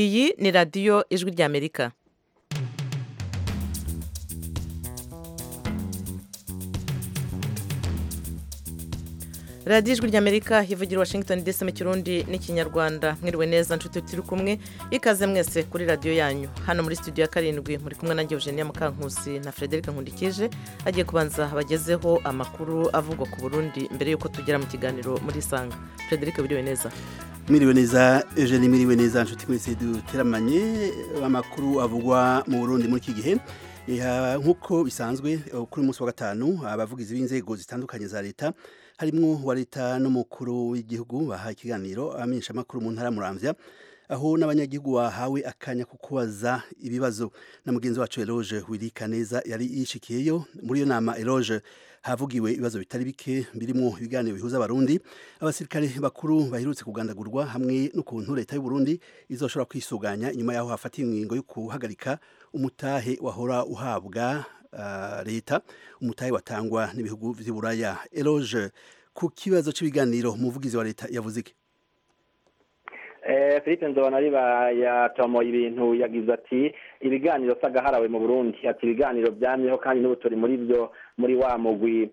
iyi ni radiyo ijwi ry'amerika radiyo ijwi ry'amerika ivugira washington DC mu kirundi n'ikinyarwanda mwiriwe neza nshuti turi kumwe ikaze mwese kuri radiyo yanyu hano muri studio ya karindwi muri kumwe na Eugenia Mukankusi na frederic nkundikije agiye kubanza abagezeho amakuru avugwa ku burundi mbere y'uko tugera mu kiganiro muri isanga frederic wiriwe neza mwiriwe neza eugene mwiriwe neza inshuti mwese duteramanye amakuru avugwa mu burundi muri iki gihe Iha, nk'uko bisanzwe kuri uyu munsi wa gatanu abavugizi b'inzego zitandukanye za leta harimo uwa leta n'umukuru w'igihugu bahaye ikiganiro abamenyeshamakuru mu ntara muramvya aho n'abanyagihugu bahawe akanya ko kubaza ibibazo na mugenzi wacu Eloge wirika neza yari yishikiyeyo muri iyo nama Eloge havugiwe ibibazo bitari bike birimo ibiganiro bihuza abarundi abasirikare bakuru baherutse kugandagurwa hamwe n'ukuntu leta y'u Burundi izoshobora kwisuganya inyuma yaho hafatiye ingingo yo guhagarika umutahe wahora uhabwa uh, leta umutahe watangwa n'ibihugu vy'Iburaya Eloge ku kibazo cy'ibiganiro umuvugizi wa leta yavuze iki philippe nzobonariba yatomoye ibintu yagize ati ibiganiro s'agaharawe mu burundi ati ibiganiro byamyeho kandi n'ubuturi muri byo muri wa mugwi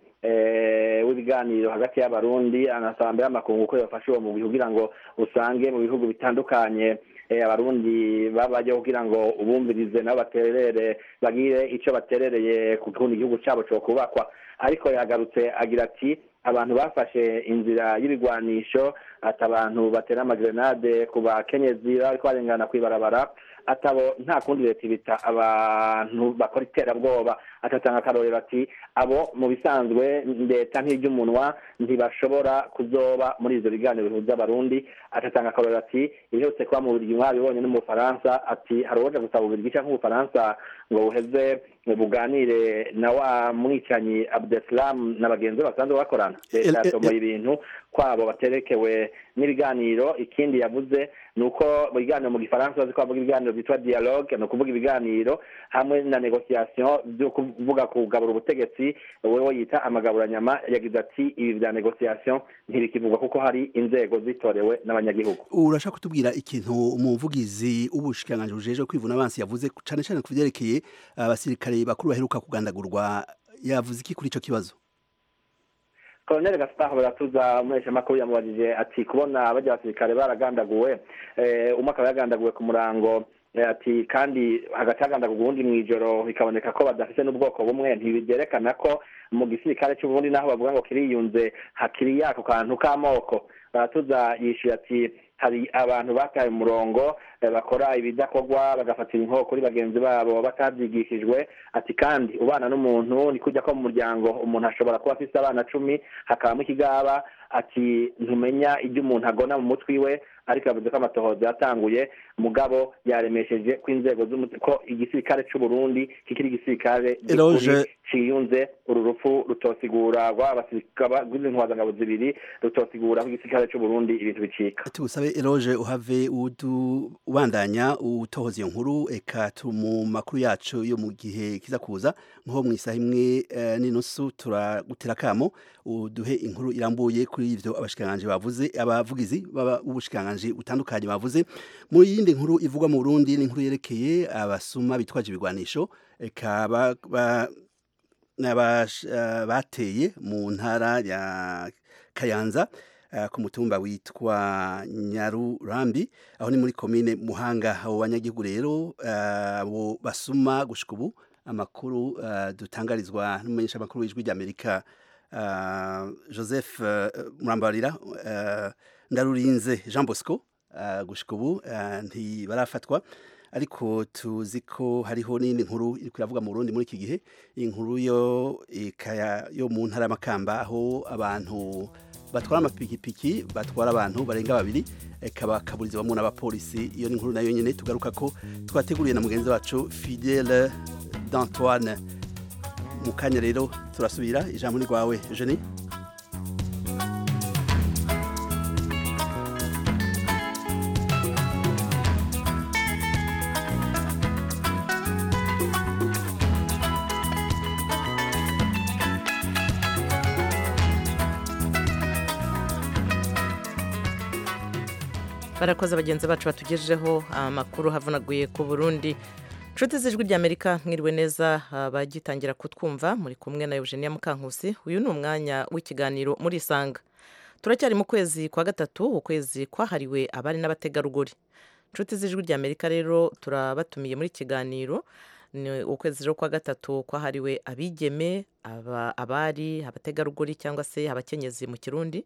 w'ibiganiro hagati y'abarundi anasaba mbere y'amakungu ko yafashe uwo mugwi kugira ngo usange mu bihugu bitandukanye abarundi babayeho kugira ngo ubumvirize nabo baterere bagire icyo baterereye ku kundi igihugu cyabo cyo kubakwa ariko yagarutse agira ati abantu bafashe inzira y'ibigwanisho ati abantu batera amagerenade ku bakenyezi bariko barengana kw'ibarabara atabo nta kundi leta ibita abantu bakora iterabwoba atatanga akarorero ati abo mu bisanzwe leta nk'iry'umunwa ntibashobora kuzoba muri ivyo biganiro bihuza abarundi atatanga akarorero ati ibiherutse kuba mu burigi mwabibonye no mu bufaransa ati hari uwoja gusaba ububirigi canke ubufaransa ngo buheze buganire na wa mwicanyi abdeslam na bagenzi be basanzwe bakorana leta yatomoye ibintu kwabo baterekewe n'ibiganiro ikindi yavuze ni uko mu biganiro mu gifaransa bazi ko bavuga ibiganiro byitwa dialogue ni ukuvuga ibiganiro hamwe na negociation byo kuvuga kugabura ubutegetsi wowe yita amagaburanyama yagize ati ibi bya negociation ntibikivugwa kuko hari inzego zitorewe n'abanyagihugu urashaka kutubwira ikintu umuvugizi w'ubushikiranganji bujeje kwivuna abansi yavuze cyane cyane ku byerekeye abasirikare bakuru baheruka kugandagurwa yavuze iki kuri ico kibazo Colonel Gaspar Baratuza umuheshamakuru yamubajije ati kubona bajya abasirikare baragandaguwe umwe akaba yagandaguwe ku murango ati kandi hagati hagandagurwa ubundi mu ijoro bikaboneka ko badafite n'ubwoko bumwe ntibyerekana ko mu gisirikare cy'uburundi naho bavuga ngo kiriyunze hakiri yako kantu k'amoko baratuza yishyuye ati hari abantu bataye umurongo bakora ibidakorwa bagafatira inko kuri bagenzi babo batabyigishijwe ati kandi ubana n'umuntu ni kujya ko mu muryango umuntu ashobora kuba afite abana cumi hakabamo ikigaba ati ntumenya ibyo umuntu agona mu mutwi we ariko yavuze ko amatohoza yatanguye mugabo yaremesheje ko inzego ko igisirikare cy'uburundi kikiri igisirikare cyiyunze uru rupfu rutosigura rw'intwazangabo zibiri rutosigura ko igisirikare cy'uburundi ibintu bicika tugusabe eroge uhave ubandanya utohoza iyo nkuru eka turi mu makuru yacu yo mu gihe kiza kuza nko mu isaha imwe n'inusu turagutera akamo uduhe inkuru irambuye kuri ibyo abashikiranganji bavuze abavugizi b'ubushikiranganji butandukanye bavuze mu yindi nkuru ivugwa mu burundi ni inkuru yerekeye abasuma bitwaje ibigwanisho eka bateye mu ntara ya kayanza ku mutumba witwa nyarurambi aho ni muri komine muhanga abo banyagihugu rero abo basuma gushuka ubu amakuru dutangarizwa n'umumenyeshamakuru w'ijwi ry'amerika joseph murambarira ndarurinze jean bosco gushuka ubu ntibarafatwa ariko tuzi ko hariho n'indi nkuru iri kuyavuga mu burundi muri iki gihe inkuru yo yo mu ntara y'amakamba aho abantu batwara amapikipiki batwara abantu barenga babiri bakaburirizwamo n'abapolisi iyo ni inkuru nayo nyine tugaruka ko twateguriye na mugenzi wacu fidele d'antoine mu kanya rero turasubira ijambo ni rwawe jeni barakoze bagenzi bacu batugejejeho amakuru havunaguye ku burundi inshuti z'ijwi ry'amerika mwiriwe neza bagitangira kutwumva muri kumwe na eugenia mukankusi uyu ni umwanya w'ikiganiro muri isanga turacyari mu kwezi kwa gatatu ukwezi kwahariwe abari n'abategarugori inshuti z'ijwi ry'amerika rero turabatumiye muri kiganiro ni ukwezi rero kwa gatatu kwahariwe abigeme abari abategarugori cyangwa se abakenyezi mu kirundi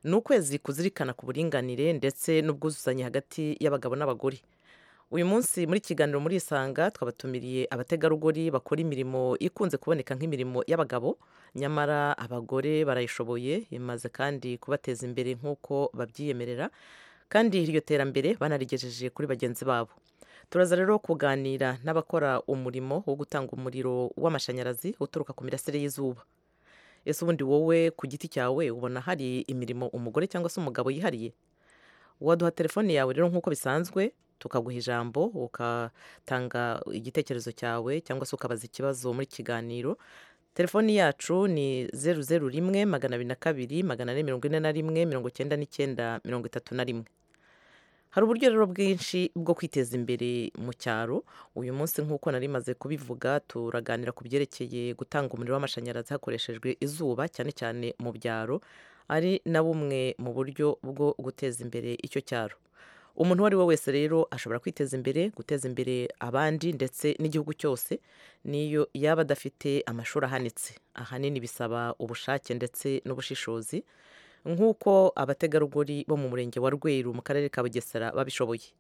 ni ukwezi kuzirikana ku buringanire ndetse n'ubwuzuzanye hagati y'abagabo n'abagore uyu munsi muri kiganiro muri isanga twabatumiriye abategarugori bakora imirimo ikunze kuboneka nk'imirimo y'abagabo nyamara abagore barayishoboye imaze kandi kubateza imbere nk'uko babyiyemerera kandi iryo terambere banarigejeje kuri bagenzi babo turaza rero kuganira n'abakora umurimo wo gutanga umuriro w'amashanyarazi uturuka ku mirasire y'izuba ese ubundi wowe ku giti cyawe ubona hari imirimo umugore cyangwa se umugabo yihariye waduha telefone yawe rero nk'uko bisanzwe tukaguha ijambo ugatanga igitekerezo cyawe cyangwa se ukabaza ikibazo muri kiganiro telefoni yacu ni zeru zeru rimwe magana abiri na kabiri magana ane mirongo ine na rimwe mirongo icyenda n'icyenda mirongo itatu na rimwe hari uburyo rero bwinshi bwo kwiteza imbere mu cyaro uyu munsi nk'uko nari maze kubivuga turaganira ku byerekeye gutanga umuriro w'amashanyarazi hakoreshejwe izuba cyane cyane mu byaro ari na bumwe mu buryo bwo guteza imbere icyo cyaro umuntu uwo ari we wese rero ashobora kwiteza imbere guteza imbere abandi ndetse n'igihugu cyose niyo yaba adafite amashuri ahanitse ahanini bisaba ubushake ndetse n'ubushishozi nk'uko abategarugori bo mu murenge wa rweru mu karere ka bugesera babishoboye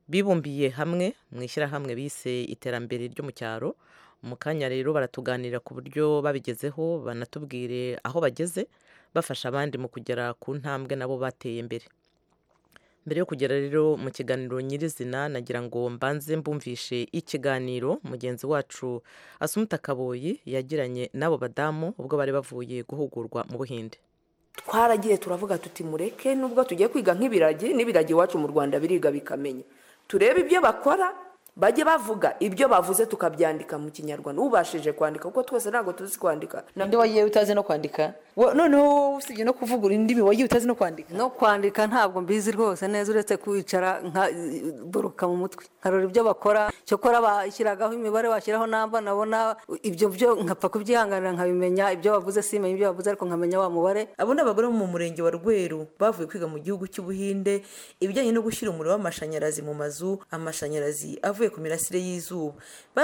bibumbiye hamwe mu ishyirahamwe bise iterambere ryo mu cyaro mu kanya rero baratuganira ku buryo babigezeho banatubwire aho bageze bafasha abandi mu kugera ku ntambwe nabo bateye imbere mbere yo kugera rero mu kiganiro nyirizina nagira ngo mbanze mbumvishe ikiganiro mugenzi wacu asumuta kaboyi yagiranye n'abo badamu ubwo bari bavuye guhugurwa mu buhinde twaragiye turavuga tuti mureke nubwo tugiye kwiga nk'ibiragi n'ibiragi iwacu mu rwanda biriga bikamenya turebe ibyo bakora bajye bavuga ibyo bavuze tukabyandika mu kinyarwanda ubashije kwandika kuko twese ntabwo tuzi kwandika nabyo wagiye utazi no kwandika noneho usibye no kuvugura indimi wagiye utazi no kwandika no kwandika ntabwo mbizi rwose neza uretse kwicara nka buruka mu mutwe nkarora ibyo bakora cyokora bashyiragaho imibare washyiraho namba nabona ibyo byo nkapfa kubyihanganira nkabimenya ibyo bavuze simenye ibyo bavuze ariko nkamenya wa mubare abo ni abagore bo mu murenge wa rweru bavuye kwiga mu gihugu cy'ubuhinde ibijyanye no gushyira umuriro w'amashanyarazi mu mazu amashanyarazi avuye ku mirasire y'izuba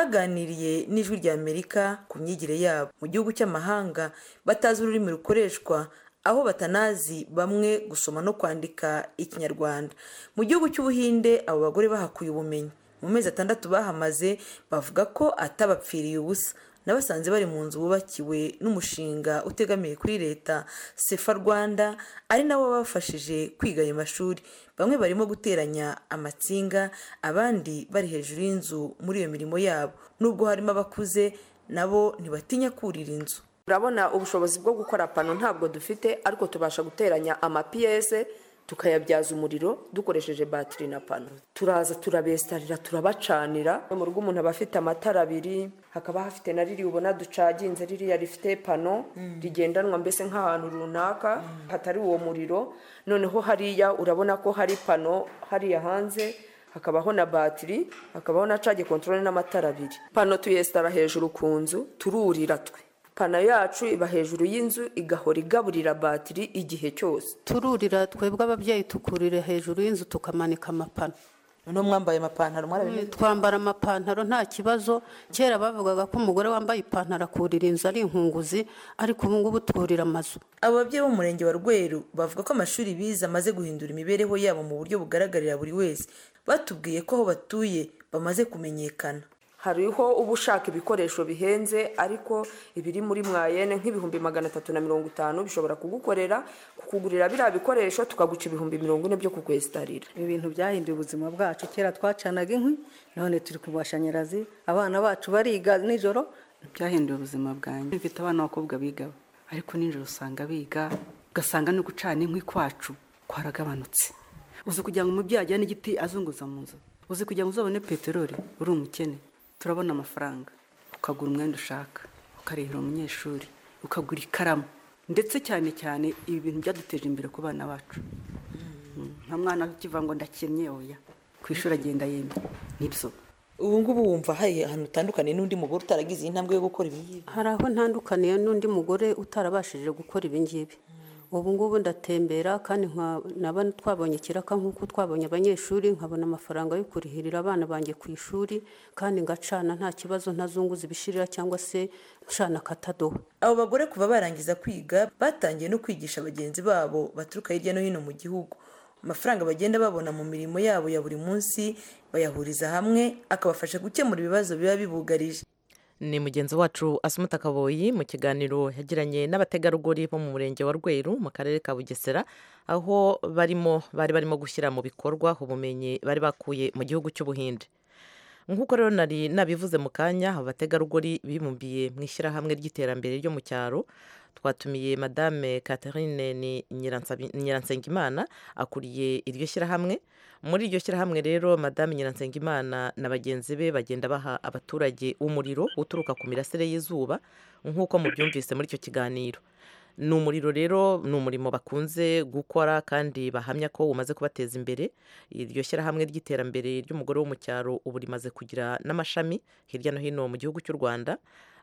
baganiriye n'ijwi ry'amerika ku myigire yabo mu gihugu cy'amahanga batazi ururimi rukoreshwa aho batanazi bamwe gusoma no kwandika ikinyarwanda mu gihugu cy'ubuhinde abo bagore bahakuye ubumenyi mu mezi atandatu bahamaze bavuga ko atabapfiriye ubusa nabasanze bari mu nzu bubakiwe n'umushinga utegamiye kuri leta sefa rwanda ari nabo babafashije kwiga ayo mashuri bamwe barimo guteranya amatsinga abandi bari hejuru y'inzu muri iyo mirimo yabo nubwo harimo abakuze nabo ntibatinya kurira inzu turabona ubushobozi bwo gukora pano ntabwo dufite ariko tubasha guteranya amapiyese tukayabyaza umuriro dukoresheje batiri na pano turaza turabesitarira turabacanira mu rugo umuntu aba afite amatara abiri hakaba hafite na ririya ubona ducaginze ririya rifite pano rigendanwa mbese nk'ahantu runaka hatari uwo muriro noneho hariya urabona ko hari pano hariya hanze hakabaho na batiri hakabaho na cage kontorore n'amatara abiri pano tuyesitara hejuru ku nzu tururira twe pano yacu iba hejuru y'inzu igahora igaburira batiri igihe cyose tururira twebwe ababyeyi tukurira hejuru y'inzu tukamanika amapano noneho mwambaye amapantaro mwarabimenye twambara amapantaro nta kibazo kera bavugaga ko umugore wambaye ipantaro akurira inzu ari inkunguzi ariko ubu ngubu twurira amazu abo babyeyi bo mu murenge wa rweru bavuga ko amashuri bize amaze guhindura imibereho yabo mu buryo bugaragarira buri wese batubwiye ko aho batuye bamaze kumenyekana hariho uba ushaka ibikoresho bihenze ariko ibiri muri mwayene nk'ibihumbi magana atatu na mirongo itanu bishobora kugukorera kukugurira biriya bikoresho tukaguca ibihumbi mirongo ine byo kukwesitarira ibi bintu byahinduye ubuzima bwacu kera twacanaga inkwi none turi ku mashanyarazi abana bacu bariga nijoro byahinduye ubuzima bwanjye mfite abana b'abakobwa biga ariko nijoro usanga biga ugasanga no gucana inkwi kwacu kwaragabanutse uzi kugira ngo umubyeyi ajyane igiti azunguza mu nzu uzi kugira ngo uzabone peteroli uri umukene turabona amafaranga ukagura umwenda ushaka ukarihira umunyeshuri ukagura ikaramu ndetse cyane cyane ibi bintu byaduteje imbere ku bana bacu nta mwana ukiva ngo ndakennye oya ku ishuri agenda yemye n'ibyo ubu ngubu wumva hari ahantu utandukanye n'undi mugore utaragize iyi ntambwe yo gukora ibi ngibi hari aho ntandukaniye n'undi mugore utarabashije gukora ibingibi ubu ngubu ndatembera kandi nka- naba twabonye ikiraka nk'uko twabonye abanyeshuri nkabona amafaranga yo kurihirira abana banjye ku ishuri kandi ngacana nta kibazo ntazunguza ibishirira cyangwa se ncana akatadoha abo bagore kuva barangiza kwiga batangiye no kwigisha bagenzi babo baturuka hirya no hino mu gihugu amafaranga bagenda babona mu mirimo yabo ya buri munsi bayahuriza hamwe akabafasha gukemura ibibazo biba bibugarije ni mugenzi wacu asumuta kaboyi mu kiganiro yagiranye n'abategarugori bo mu murenge wa rweru mu karere ka bugesera aho barimo bari barimo gushyira mu bikorwa ubumenyi bari bakuye mu gihugu cy'ubuhinde nk'uko rero nari nabivuze mu kanya abategarugori bibumbiye mu ishyirahamwe ry'iterambere ryo mu cyaro twatumiye madame catherine ni Nyiransabi- nyiransengimana akuriye iryo shyirahamwe muri iryo shyirahamwe rero madame nyiransengimana na bagenzi be bagenda baha abaturage umuriro uturuka ku mirasire y'izuba nk'uko mubyumvise muri icyo kiganiro ni umuriro rero ni umurimo bakunze gukora kandi bahamya ko umaze kubateza imbere iryo shyirahamwe ry'iterambere ry'umugore wo mu cyaro ubu rimaze kugira n'amashami hirya no hino mu gihugu cy'u rwanda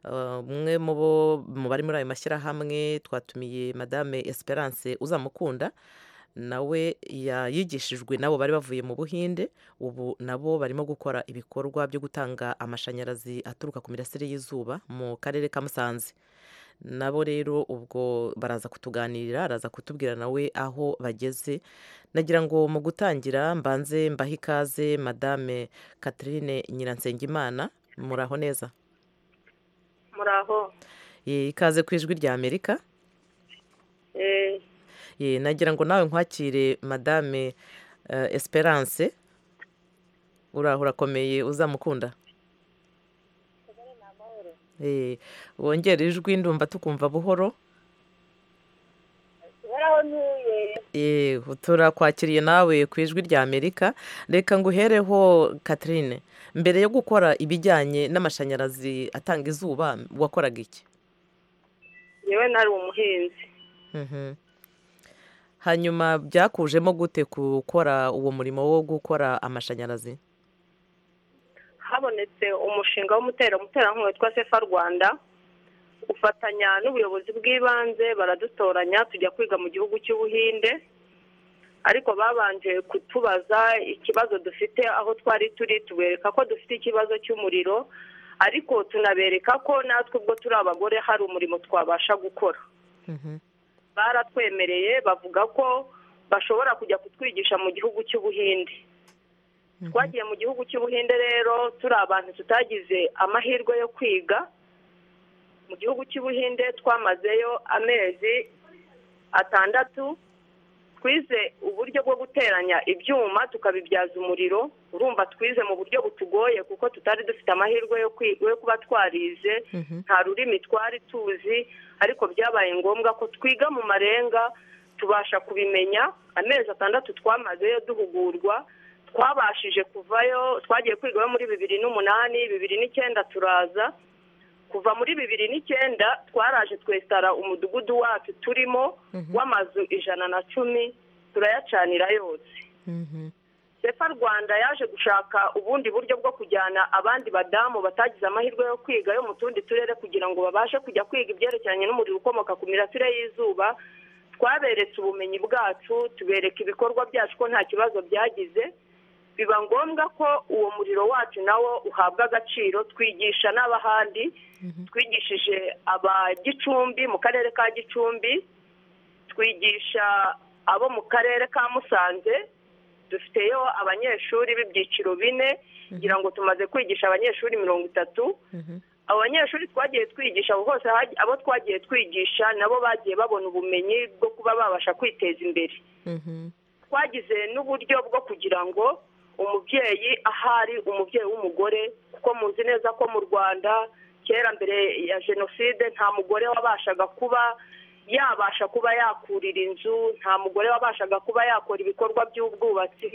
Eh, umwe mu bo mu bari muri ayo mashyirahamwe twatumiye madame esperance uzamukunda nawe ya- yigishijwe nabo bari bavuye mu buhinde ubu nabo barimo gukora ibikorwa byo gutanga amashanyarazi aturuka ku mirasire y'izuba mu karere ka musanze nabo rero ubwo baraza kutuganirira araza kutubwira nawe aho bageze nagira ngo mu gutangira mbanze mbahe ikaze madame catherine nyiransengimana muraho neza muraho Ye, ikaze ku ijwi rya amerika eh Ye, nagira ngo nawe nkwakire madame eh, esperance uraho urakomeye uzamukunda Eh, wongere ijwi ndumva tukumva buhoro baraho ntuye Eh, turakwakiriye nawe ku ijwi rya amerika reka nguhereho catherine mbere yo gukora ibijyanye n'amashanyarazi atanga izuba wakoraga iki yewe nari umuhinzi Mhm. hanyuma byakujemo gute gukora uwo murimo wo gukora amashanyarazi habonetse umushinga w'umuterankunga witwa sefa rwanda ufatanya n'ubuyobozi bw'ibanze baradutoranya tujya kwiga mu gihugu cy'ubuhinde ariko babanje kutubaza ikibazo dufite aho twari turi tubereka ko dufite ikibazo cy'umuriro ariko tunabereka ko natwe ubwo turi abagore hari umurimo twabasha gukora Mhm. baratwemereye bavuga ko bashobora kujya kutwigisha mu gihugu cy'ubuhinde twagiye mu gihugu cy'ubuhinde rero turi abantu tutagize amahirwe yo kwiga mu gihugu cy'ubuhinde twamazeyo amezi atandatu twize uburyo bwo guteranya ibyuma tukabibyaza umuriro urumva twize mu buryo butugoye kuko tutari dufite amahirwe yo kwi- yo kuba twarize nta rurimi twari tuzi ariko byabaye ngombwa ko twiga mu marenga tubasha kubimenya amezi atandatu twamazeyo duhugurwa twabashije kuvayo twagiye kwigayo muri bibiri n'umunani bibiri n'icyenda turaza kuva muri bibiri n'icyenda twaraje twesitara umudugudu wacu turimo w'amazu ijana na cumi turayacanira yose sefa rwanda yaje gushaka ubundi buryo bwo kujyana abandi badamu batagize amahirwe yo kwiga yo mu tundi turere kugira ngo babashe kujya kwiga ibyerekeranye n'umuriro ukomoka ku mirasire y'izuba twaberetse ubumenyi bwacu tubereka ibikorwa byacu ko nta kibazo byagize biba ngombwa ko uwo muriro wacu nawo uhabwa agaciro twigisha n'abahandi twigishije aba gicumbi mu karere ka gicumbi twigisha abo mu karere ka musanze dufiteyo abanyeshuri b'ibyiciro bine ngira ngo tumaze kwigisha abanyeshuri mirongo itatu abo banyeshuri twagiye twigisha abo hose haj- abo twagiye twigisha nabo bagiye babona ubumenyi bwo kuba babasha kwiteza imbere twagize n'uburyo bwo kugira ngo umubyeyi ahari umubyeyi w'umugore kuko muzi neza ko mu rwanda kera mbere ya jenoside nta mugore wabashaga kuba yabasha kuba yakurira inzu nta mugore wabashaga kuba yakora ibikorwa by'ubwubatsi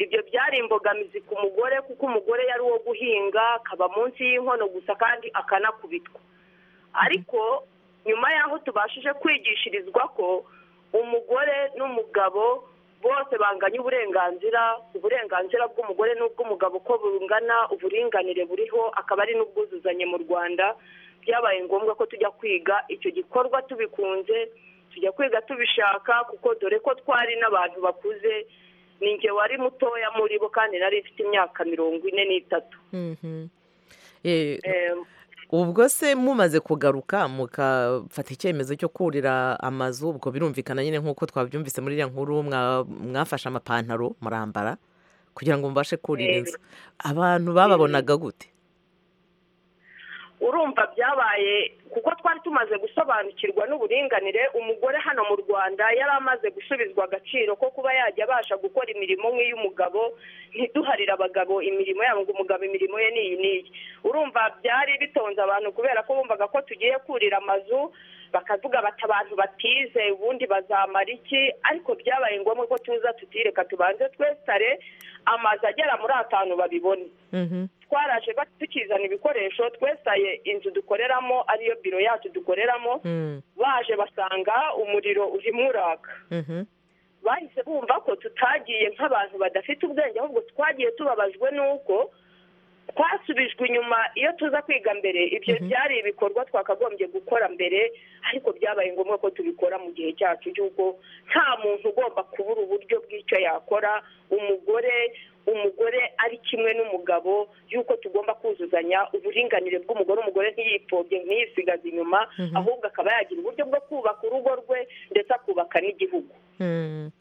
ibyo byari imbogamizi ku mugore kuko umugore yari uwo guhinga akaba munsi y'inkono gusa kandi akanakubitwa ariko nyuma y'aho tubashije kwigishirizwa ko umugore n'umugabo bose banganya uburenganzira uburenganzira bw'umugore n'ubw'umugabo uko bungana uburinganire buriho akaba ari n'ubwuzuzanye mu rwanda byabaye ngombwa ko tujya kwiga icyo gikorwa tubikunze tujya kwiga tubishaka kuko dore ko twari n'abantu bakuze ni njye wari mutoya muri bo kandi nari mfite imyaka mirongo ine n'itatu Mhm. Eh, Em, ubwo se mumaze kugaruka mugafata icyemezo cyo kurira amazu ubwo birumvikana nyine nk'uko twabyumvise muri iriya nkuru mwa- mwafashe amapantaro murambara kugira ngo mubashe kurira Eh. inzu abantu bababonaga gute urumva byabaye kuko twari tumaze gusobanukirwa n'uburinganire umugore hano mu rwanda yari amaze gusubizwa agaciro ko kuba yajya abasha gukora imirimo nk'iy'umugabo ntiduharire abagabo imirimo yabo ngo umugabo imirimo ye ni iyi n'iyi urumva byari bitonze abantu kubera ko bumvaga ko tugiye kurira amazu bakavuga bati abantu batize ubundi bazamara iki ariko byabaye ngombwa ko tuza tutireka tubanze twesitare amazu agera muri atanu babibone Mhm. twaraje ba- tukizana ibikoresho twesitaye inzu dukoreramo ariyo biro yacu dukoreramo Mm, baje basanga umuriro urimo uraka mhm. bahise bumva ko tutagiye nk'abantu badafite ubwenge ahubwo twagiye tubabajwe n'uko twasubijwe inyuma iyo tuza kwiga mbere ibyo byari ibikorwa twakagombye gukora mbere ariko byabaye ngombwa ko tubikora mu gihe cyacu cy'uko nta muntu ugomba kubura uburyo bw'icyo yakora umugore umugore ari kimwe n'umugabo y'uko tugomba kuzuzanya uburinganire bw'umugore umugore ntiyipfobye ntiyisigaze inyuma ahubwo akaba yagira uburyo bwo kubaka urugo rwe ndetse akubaka n'igihugu Mm.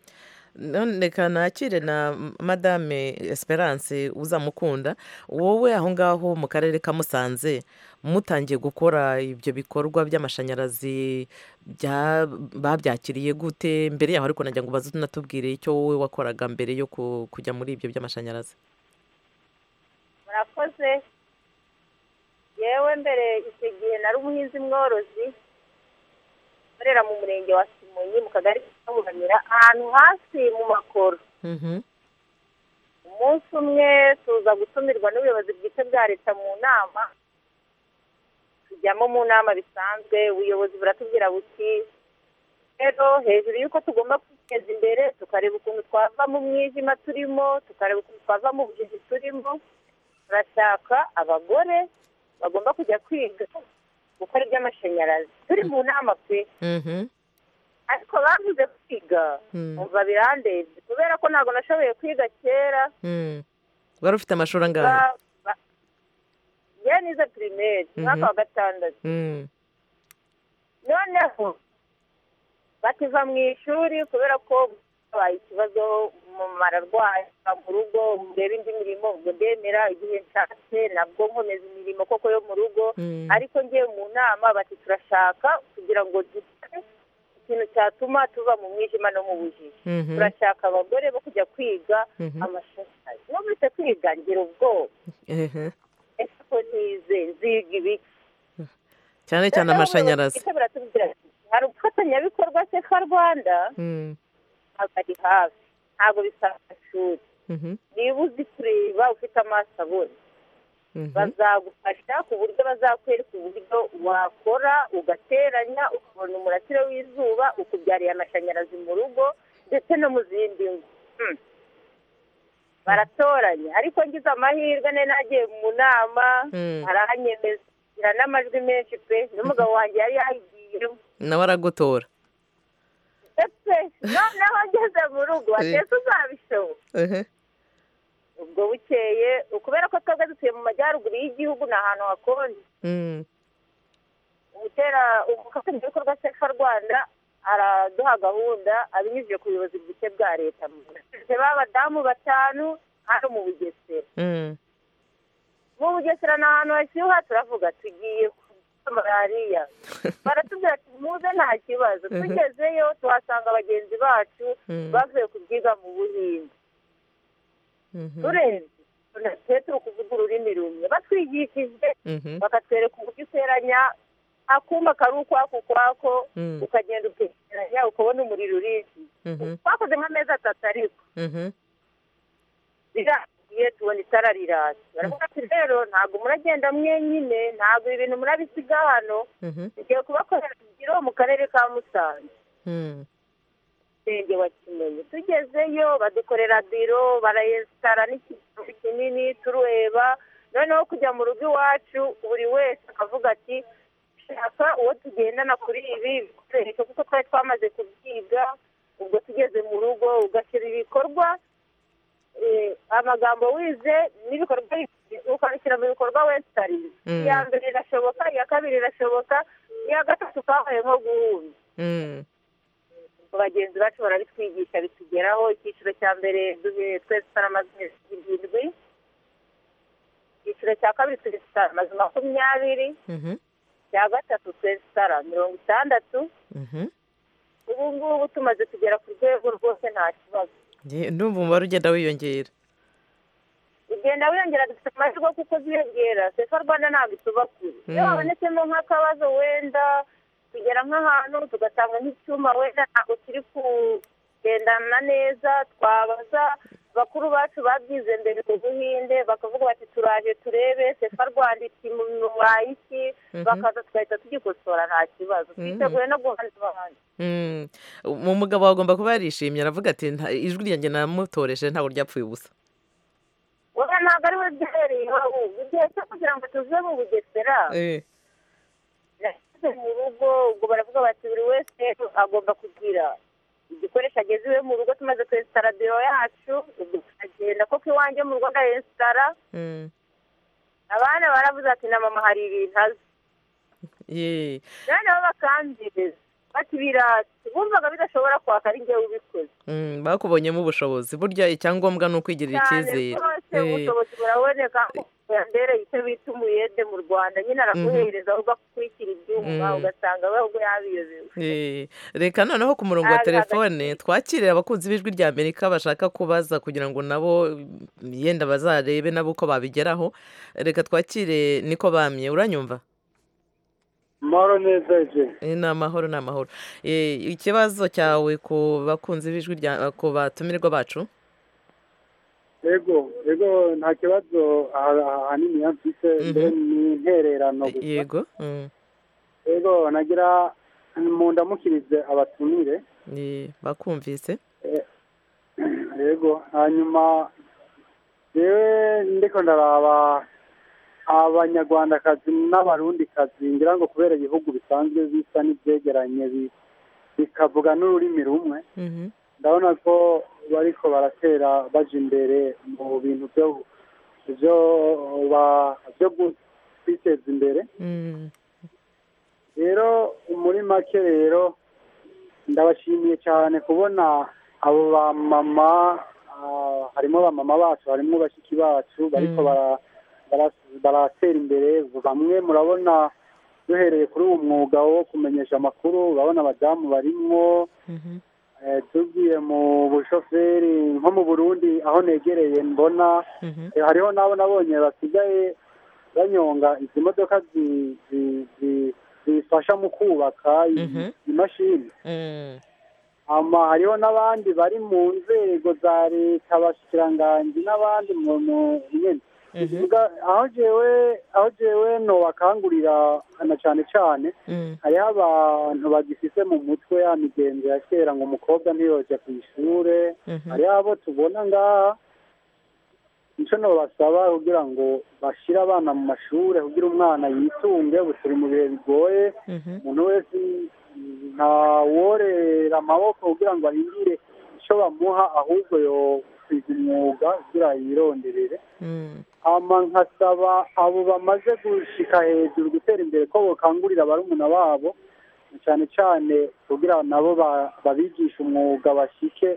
none reka nakire na madame esperance uzamukunda wowe aho ngaho mu karere ka musanze mutangiye gukora ibyo bikorwa by'amashanyarazi bya- babyakiriye gute mbere yaho ariko nagira ngo ubaze unatubwire icyo wowe wakoraga mbere yo ku- kujya muri ibyo by'amashanyarazi murakoze yewe mbere icyo gihe nari umuhinzi mworozi ukorera mu murenge wa simonyi mu kagari ka Buramira ahantu hasi mu makoro Mhm. umunsi umwe tuza gutumirwa n'ubuyobozi bwite bwa leta mu nama tujyamo mu nama bisanzwe ubuyobozi buratubwira buti rero hejuru y'uko tugomba kwiteza imbere tukareba ukuntu twava mu mwijima turimo tukareba ukuntu twava mu bujiji turimo turashaka abagore bagomba kujya kwiga gukora iby'amashanyarazi turi mu nama pe Mhm. ariko bavuze kwiga Mm. umva birandebye kubera ko ntabwo nashoboye kwiga kera Mm. wari ufite amashuri angahe Ba- ba- ye nize pirimeri Mhm. umwaka wa gatandatu Mm. noneho bakiva mu ishuri kubera ko habaye ikibazo umumaro arwaye ava mu rugo ndeba indi mirimo ubwo ndemera igihe nshatse nabwo nkomeza imirimo koko yo mu rugo Mm. ariko ngiye mu nama bati turashaka kugira ngo dukore ikintu cyatuma tuva mu mwijima no mu bujiji Mhm. turashaka abagore bo kujya kwiga Mhm. amashanyarazi numvise kwiga ngira ubwoba Ehe. ese ko ntize nziga ibiki cyane cyane Noneho amashanyarazi ubuyobozi bwite buratubwira ati, hari ubufatanyabikorwa sefa rwanda Mm. ntabwo ari hafi ntabwo bisaba amashuri Mhm. niba uzi kureba ufite amaso abona Mhm. bazagufasha ku buryo bazakwereka uburyo wakora ugateranya ukabona umurasire w'izuba ukubyariye amashanyarazi mu rugo ndetse no mu zindi ngo Hmm. baratoranya ariko ngize amahirwe nari nagiye mu nama Mm. arahanyemeza ngira n'amajwi menshi pe n'umugabo wanjye yari yagiye nawe aragutora ndetse noneho ngeze mu rugo atese uzabishoboye Ehe. ubwo bukeye kubera ko twebwe dutuye mu majyaruguru y'igihugu ni ahantu hakonje Mm. umutera umufatanyabikorwa sefa rwanda araduha gahunda abinyujije ku buyobozi bwite bwa leta Tugize b'abadamu batanu hano mu bugesera Mm. mu bugesera ni ahantu hashyuha turavuga tugiye kurya malariya baratubwira ati muze nta kibazo tugezeyo tuhasanga bagenzi bacu Mm. bavuye kubyiga mu buhinde Mhm. turenze tunatse turi kuvuga ururimi rumwe batwigishije Mhm. bakatwereka uburyo uteranya akuma kari ukwako ukwako Mm. ukagenda ukegeranya ukabona umuriro urinzi Mhm. twakoze nk'amezi atatu ariko Mhm. biragiye tubona itara riratse baravuga ati rero ntabwo muragenda mwenyine ntabwo ibi bintu murabisiga hano Mhm. tugiye kubakorera imigiro mu karere ka musanze Mm. murenge wa kimenyi tugezeyo badukorera biro barayesitara n'ikizu kinini tureba noneho kujya mu rugo iwacu buri wese akavuga ati shaka uwo tugendana kuri ibi bikwereke kuko twari twamaze kubyiga ubwo tugeze mu rugo ugashyira ibikorwa eh, amagambo wize n'ibikorwa ukabishyira mu bikorwa wese arize Mm. iya mbere irashoboka iya kabiri irashoboka iya gatatu kabaye nko guhumbi Mm. bagenzi bacu barabitwigisha bitugeraho icyiciro cya mbere duhe- twese turamaze amezi irindwi icyiciro cya kabiri turi amazu makumyabiri Mhm. cya gatatu twese sitara mirongo itandatu Mhm. ubu ngubu tumaze kugera ku rwego rwose nta kibazo Nge- ndumva umubare ugenda wiyongera ugenda wiyongera dufite amahirwe kuko ziyongera sefa rwanda ntabwo ituba kure iyo Mm. habonetsemo nk'akabazo wenda tugera nk'ahantu tugasanga nk'icyuma wenda ntabwo kiri kugendana neza twabaza bakuru bacu babyize mbere mu buhinde bakavuga bati turaje turebe sefa rwanda iti mubaye iki Mhm. bakaza tugahita tugikosora nta kibazo twiteguye no guhanira abandi Mm. mu mugabo agomba kuba yarishimye aravuga ati "Nta- ijwi ryanjye namutoreshe ntabwo ryapfuye ubusa wowe ntabwo ari we byahereyeho ubu igihe cyo kugira ngo tuve mu bugesera Eh. nashyize mu rugo ubwo baravuga bati buri wese agomba kugira igikoresho ageze iwe mu rugo tumaze kwesitara biro yacu ubwo turagenda kuko iwanjye mu rugo ndayesitara Mm. abana baravuze ati na mama hari ibintu azi Ye. noneho bakambyiriza bati biratse bumvaga bidashobora kwaka ari njyewe ubikoze Mm, bakubonyemo ubushobozi burya icyangombwa ni ukwigirira cyane icyizere rwose Eh. ubushobozi buraboneka yambereye icyo bita umuyede mu rwanda nyine arakuhereza aho ugakurikira ibyuma Mm. ugasanga ahubwo yabiyobewe Eh, reka noneho ku murongo wa Ah, telefone twakirire abakunzi b'ijwi rya amerika bashaka kubaza kugira ngo nabo mm, yenda bazarebe nabo uko babigeraho reka twakire niko bamye uranyumva Maro neza je. Eh, ni amahoro ni amahoro Eh, ikibazo cyawe ku bakunzi b'ijwi rya ku batumirwa bacu Yego, yego nta kibazo aha- ahanini yamfise mbere ni intererano gusa. yego Mm. Yego nagira mu ndamukirize abatumire. Eh, bakumvise Eh, Yego hanyuma yewe ndiko ndaraba abanyarwandakazi n'abarundikazi ngira ngo kubera ibihugu bisanzwe bisa n'ibyegeranye bi- bikavuga n'ururimi rumwe Mhm. ndabona ko bariko baratera baja imbere mu bintu byo byo ba- byo gu- kwiteza imbere Mm. rero muri make rero ndabashimiye cyane kubona abo bamama ah, harimo bamama bacu harimo bashiki bacu bariko bara- bara- baratera imbere bamwe murabona duhereye kuri uwo mwuga wo kumenyesha amakuru urabona abadamu barimwo Mhm. Eh, tugiye mu bushoferi nko mu burundi aho negereye mbona Mhm. Eh, hariho n'abo nabonye basigaye banyonga izi modoka zi- zi- zi- zifasha mu kubaka i- Mhm. imashini Mm. ama hariho n'abandi bari mu nzego za leta abashikiranganji n'abandi mu mu nyene Tuvuga, aho jewe aho jewe nobakangurira na cane cane Mm. hariho abantu bagifise mu mutwe ya migenzo ya kera ngo umukobwa ntiyoje ku ishure Mhm. hariho abo tubona ngaha nico nobasaba kugira ngo bashire abana mu mashure kugira umwana yitunge ubu turi mu bihe bigoye Mhm. umuntu wese ntaworera amaboko kugira ngo ahindire icyo bamuha ahubwo yo kwiga umwuga kugira yironderere Mm. hama nkasaba abo bamaze gushika hejuru gutera imbere ko bokangurira barumuna babo na cyane cyane kugira nabo ba- babigishe umwuga bashike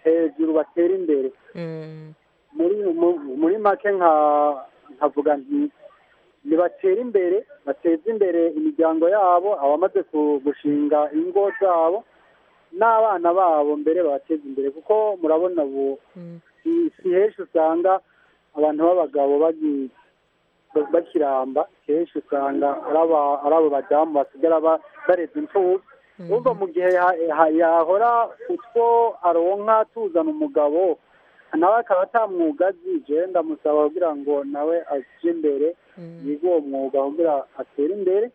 hejuru batere imbere Mm. muri mu- muri make nka nkavuga nti nibatera imbere bateze imbere imiryango yabo abamaze ku- gushinga ingo zabo n'abana babo mbere bateze imbere kuko murabona ubu Mm. si- si henshi usanga abantu b'abagabo bagi- bakiramba si henshi usanga ari aba- ari abo badamu basigara ba- bareze imfubyi ubwo mu gihe ya- ya- yahora utwo aronka tuzana umugabo nawe akaba atamwuga azi jewe ndamusaba kugira ngo nawe aje imbere yige uwo mwuga kugira atere imbere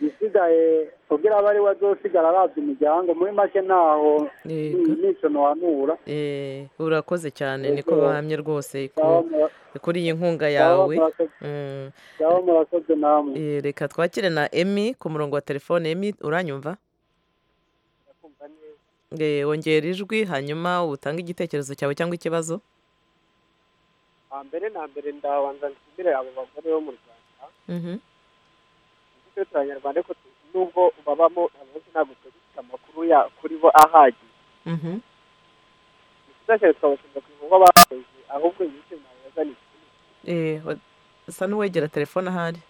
isigaye kugira abe ari we azosigara arabya umuryango muri make ntaho ni- nico nohanura Eh, urakoze cyane Yego. niko bahamye rwose ku- Ngaho mura- kuri iyi nkunga ngaho yawe murakoze- Mm. ngaho murakoze namwe Eh, reka twakire na emi ku murongo wa telefone emi uranyumva Eh, wongera ijwi hanyuma utange igitekerezo cyawe cyangwa ikibazo hambere na mbere ndabanza nshimire abo bagore bo mu rwanda Mhm. twe turi abanyarwanda ariko tu- nubwo babamo abenshi ntabwo twari dufite amakuru ya kuri bo ahagije Mhm. tuzashyira twabashimira ku bikorwa bakoze ahubwo iminsi mwabazaniye Eh, wa- usa n'uwegera telefone ahari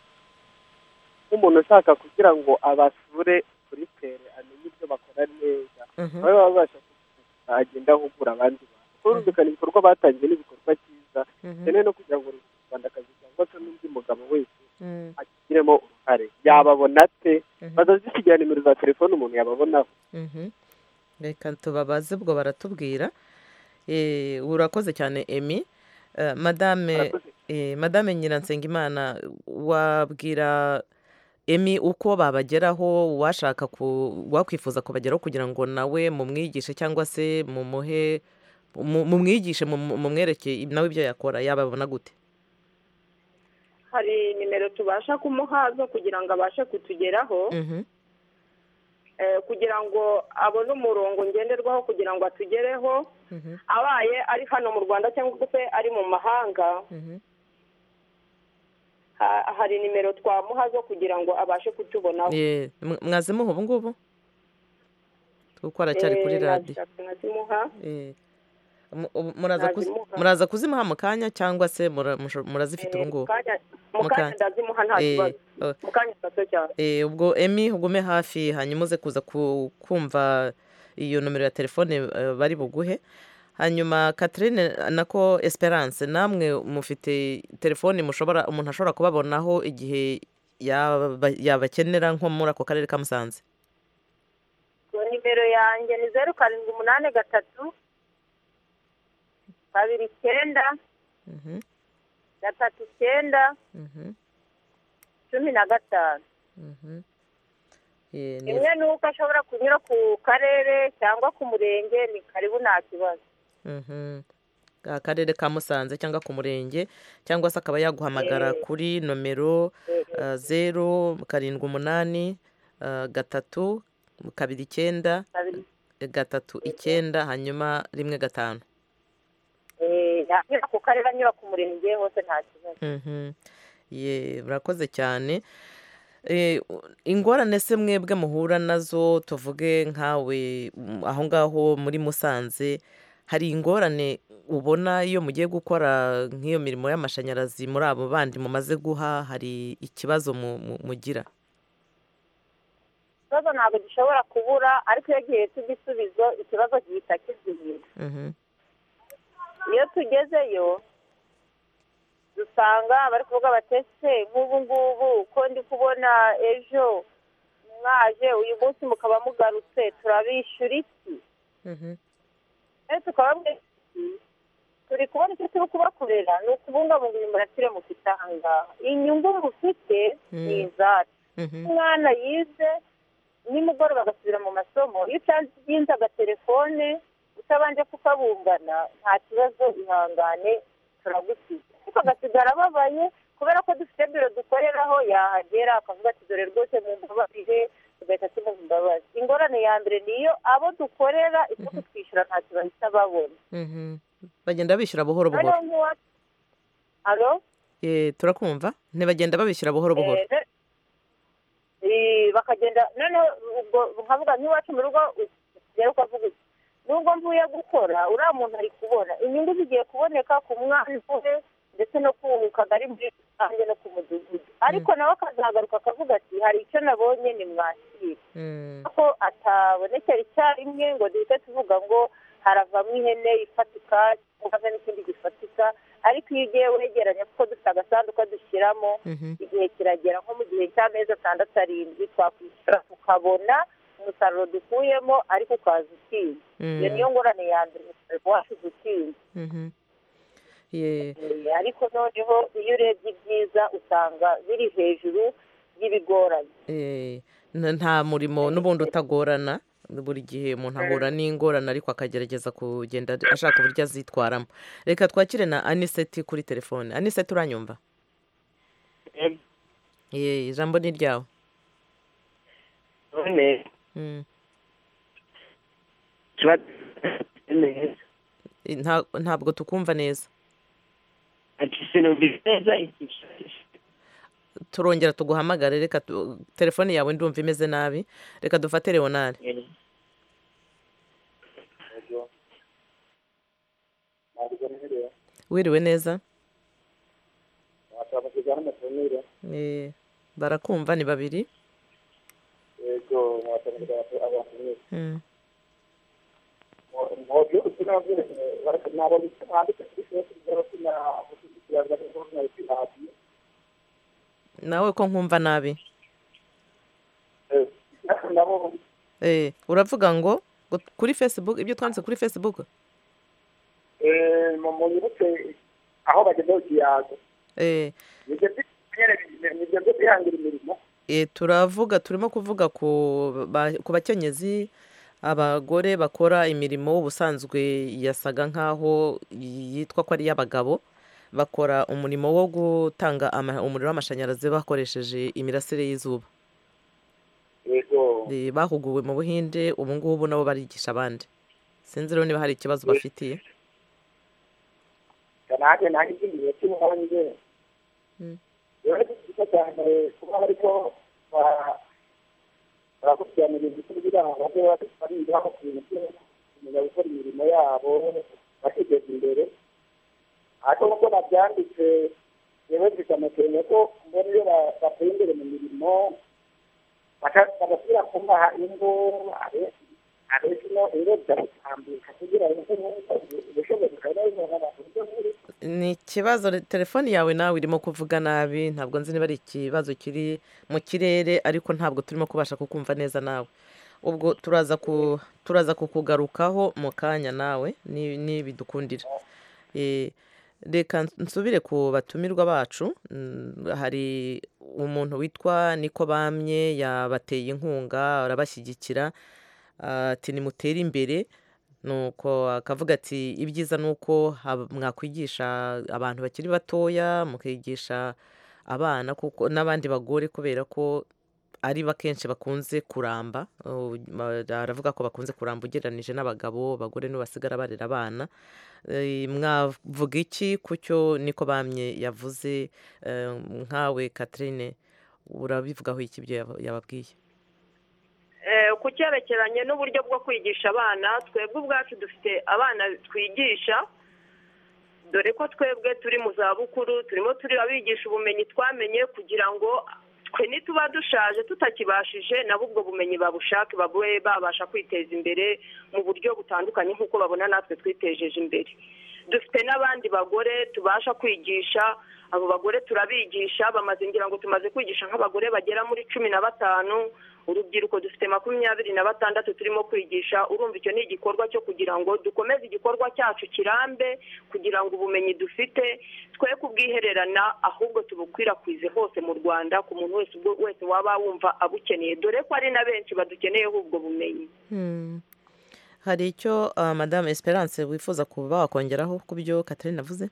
nk'umuntu ushaka kugira ngo abasure kuri pere amenye ibyo bakora neza Mhm. nawe baba babasha kugira agenda ahugura abandi bantu kumvikana ibikorwa batangiye n'ibikorwa cyiza bikenewe no kugira ngo buri rwandakazi cyangwa se n'undi mugabo wese Mm. agiremo uruhare yababona ate bazazisigara nimero za telefone umuntu yababonaho Mhm. reka tubabaze ubwo baratubwira Eh, urakoze cyane emi Eh, madame eh, madame nyiransengimana wabwira emi uko babageraho washaka ku wakwifuza kubageraho kugira ngo nawe mumwigishe cyangwa se mumuhe mu- mumwigishe mumu- mumwereke nawe ibyo yakora yababona gute hari nimero tubasha kumuha zo kugira ngo abashe kutugeraho Mhm. eh, kugira ngo abone umurongo ngenderwaho kugira ngo atugereho Mhm. abaye ari hano mu rwanda cyangwa se ari mu mahanga Mhm. ha- hari nimero twamuha zo kugira ngo abashe kutubonaho Eh, mwa- mwaze muha ubu ngubu kuko aracyari kuri Eh, radiyo nazishaka nkazimuha Eh, mu- ubu- muraza kuzi- Nazimuha. muraza kuzimuha mu kanya cyangwa se mura- musho- murazifite Eh, ubu ngubu mukanya- Mu mukanya kanya. ndazimuha nta Eh, kibazo oh. mukanya gato cyane Eh, ubwo emi ugume hafi hanyuma uze kuza ku- kumva iyo nomero ya telefone eh, bari buguhe hanyuma Catherine nako Esperance namwe mufite telefone mushobora umuntu ashobora kubabonaho igihe yaba- yabakenera nko muri ako karere ka Musanze nimero yanjye ni zeru karindwi umunani gatatu kabiri icyenda Mhm, gatatu icyenda mhm, cumi na gatanu mhm. Eh, ni- rimwe ni uko ashobora kunyura ku karere cyangwa ku murenge ni karibu nta kibazo Mhm. akarere ka musanze cyangwa ku murenge cyangwa se akaba yaguhamagara kuri nomero eh, zeru karindwi umunani eh, gatatu kabiri icyenda Kabiri. eh, gatatu icyenda hanyuma rimwe gatanu Eh, yanyura ku karere anyura ku murenge hose nta kibazo Mhm. ye urakoze cyane Eh, u- ingorane se mwebwe muhura nazo tuvuge nkawe mm, aho ngaho muri musanze hari ingorane ubona iyo mugiye gukora nk'iyo mirimo y'amashanyarazi muri abo bandi mumaze guha hari ikibazo mu- mu- mugira ikibazo ntabwo gishobora kubura ariko iyo gihe cy'igisubizo ikibazo gihita kizihira Mhm. iyo tugezeyo dusanga bari kuvuga batese nk'ubu ngubu ko ndi kubona ejo mwaje uyu munsi mukaba mugarutse turabishyura iki Mhm. rero tukababwira ati, turi kubona icyo turi kubakorera ni ukubungabunga imimuratire mufite aha ngaha inyungu mufite ni Mm. izacu Mhm. umwana yize nimugoroba agasubira mu masomo iyo utanze agatelefone utabanje kukabungana nta kibazo ihangane turagusiga ariko agasigara ababaye kubera ko dufite biro dukoreraho yahagera akavuga ati dore rwose mumbabarire tugahita tumuha imbabazi ingorane ya mbere niyo abo dukorera icyo kutwishyura nta kibazo bahita babona Mhm. bagenda bishyura buhoro noneho buhoro nk'uwa alo Eh, turakumva ntibagenda babishyura buhoro buhoro Eh, eh, bakagenda noneho ubwo nkavuga nk'iwacu mu rugo rero ukavuga uti nubwo mvuye gukora uriya muntu ari kubona inyungu zigiye kuboneka ku mwana we ndetse no ku kagari muri rusange no ku mudugudu ariko nawe akazagaruka akavuga ati hari icyo nabonye ni mwakira Mm. ko atabonekera icyarimwe ngo duhite tuvuga ngo haravamo ihene ifatika cyangwa n'ikindi gifatika ariko iyo ugiye wegeranya kuko dufite agasanduka dushyiramo Mhm. igihe kiragera nko mu gihe cy'amezi atandatu arindwi twakwishyura tukabona umusaruro dukuyemo ariko ukaza utinda Mm. iyo niyo ngorane ya mbere umusaruro washize utinda Mhm. Ye. Eh, ariko noneho iyo urebye ibyiza usanga biri hejuru y'ibigoranye Eh, n- nta murimo n'ubundi utagorana buri gihe umuntu ahura n'ingorane ariko akagerageza kugenda ashaka uburyo azitwaramo reka twakire na aniseti kuri telefone aniseti uranyumva Ye, ijambo ni ryawe none Mm. kiba neza Eh, nta- ntabwo tukumva neza ati sinumvise neza iki turongera tuguhamagare reka tu- telefone yawe ndumva imeze nabi reka dufate leonard wiriwe neza washaka kujyana amatonero Eh, barakumva ni babiri yego mwashaka kujyana amatonero Mm. mwoyo usinabwe baraka nabo bitandika cyose cyose na kugira ngo na bitandi nawe ko nkumva nabi nabo Eh, uravuga ngo ngo kuri facebook ibyo twanditse kuri facebook eh mu muyibutse aho bageze kiyago Eh, nige byere nige byo kwihangira imirimo eh, turavuga turimo kuvuga ku ba- ku bakenyezi abagore bakora imirimo ubusanzwe yasaga nk'aho yitwa ko ari iy'abagabo bakora umurimo wo gutanga ama- umuriro w'amashanyarazi bakoresheje imirasire y'izuba yego Eh, bahuguwe mu buhinde ubu ngubu nabo barigisha abandi sinzi rero niba hari ikibazo Yes. bafitiye kanake nange ngiye cyuma abanyije Mm. yore bisa cyane kuba ariko barakurikiranira ibintu kugira ngo bajye barinda ku bintu byose kumenya gukora imirimo yabo bakiteza imbere ariko nk'uko nabyanditse yewe bikanateye ko mbona iyo ba- bateye imbere mu mirimo baka- bagasubira kumbaha ingo abenshi abenshi no ingo zirabitambuka kugira ngo ubushobozi bwa neza n'abantu buryo buri ni ikibazo re- telefoni yawe nawe irimo kuvuga nabi ntabwo nzi niba ari ikibazo kiri mu kirere ariko ntabwo turimo kubasha kukumva neza nawe ubwo turaza ku turaza kukugarukaho mu kanya nawe ni- nibidukundira Eh, reka nsubire ku batumirwa bacu Mm, hari umuntu witwa niko bamye yabateye inkunga arabashyigikira Ah, ati nimutere imbere nuko akavuga ati ibyiza ni uko hab- mwakwigisha abantu bakiri batoya mukigisha abana kuko n'abandi bagore kubera ko ari bakenshi bakunze kuramba Uh, ma- aravuga ko bakunze kuramba ugereranije n'abagabo abagore nibo basigara barera abana Eh, mwavuga iki ku cyo niko bamye yavuze Eh, nkawe Catherine urabivugaho iki ibyo yaba- yababwiye Eh, ku cyerekeranye n'uburyo bwo kwigisha abana twebwe ubwacu dufite abana twigisha dore ko twebwe turi mu zabukuru turimo turabigisha ubumenyi twamenye kugira ngo twe nituba dushaje tutakibashije nabo ubwo bumenyi babushake babe babasha kwiteza imbere mu buryo butandukanye nk'uko babona natwe twitejeje imbere dufite n'abandi bagore tubasha kwigisha abo bagore turabigisha bamaze ngira ngo tumaze kwigisha nk'abagore bagera muri cumi na batanu urubyiruko dufite makumyabiri na batandatu turimo kwigisha urumva icyo ni igikorwa cyo kugira ngo dukomeze igikorwa cyacu kirambe kugira ngo ubumenyi dufite twe kubwihererana ahubwo tubukwirakwize hose mu rwanda ku muntu wese ubwo wese waba wumva abukeneye dore ko ari na benshi badukeneyeho ubwo bumenyi Hmm. hari icyo ah, madame esperance wifuza kuba wakongeraho ku byo Catherine avuze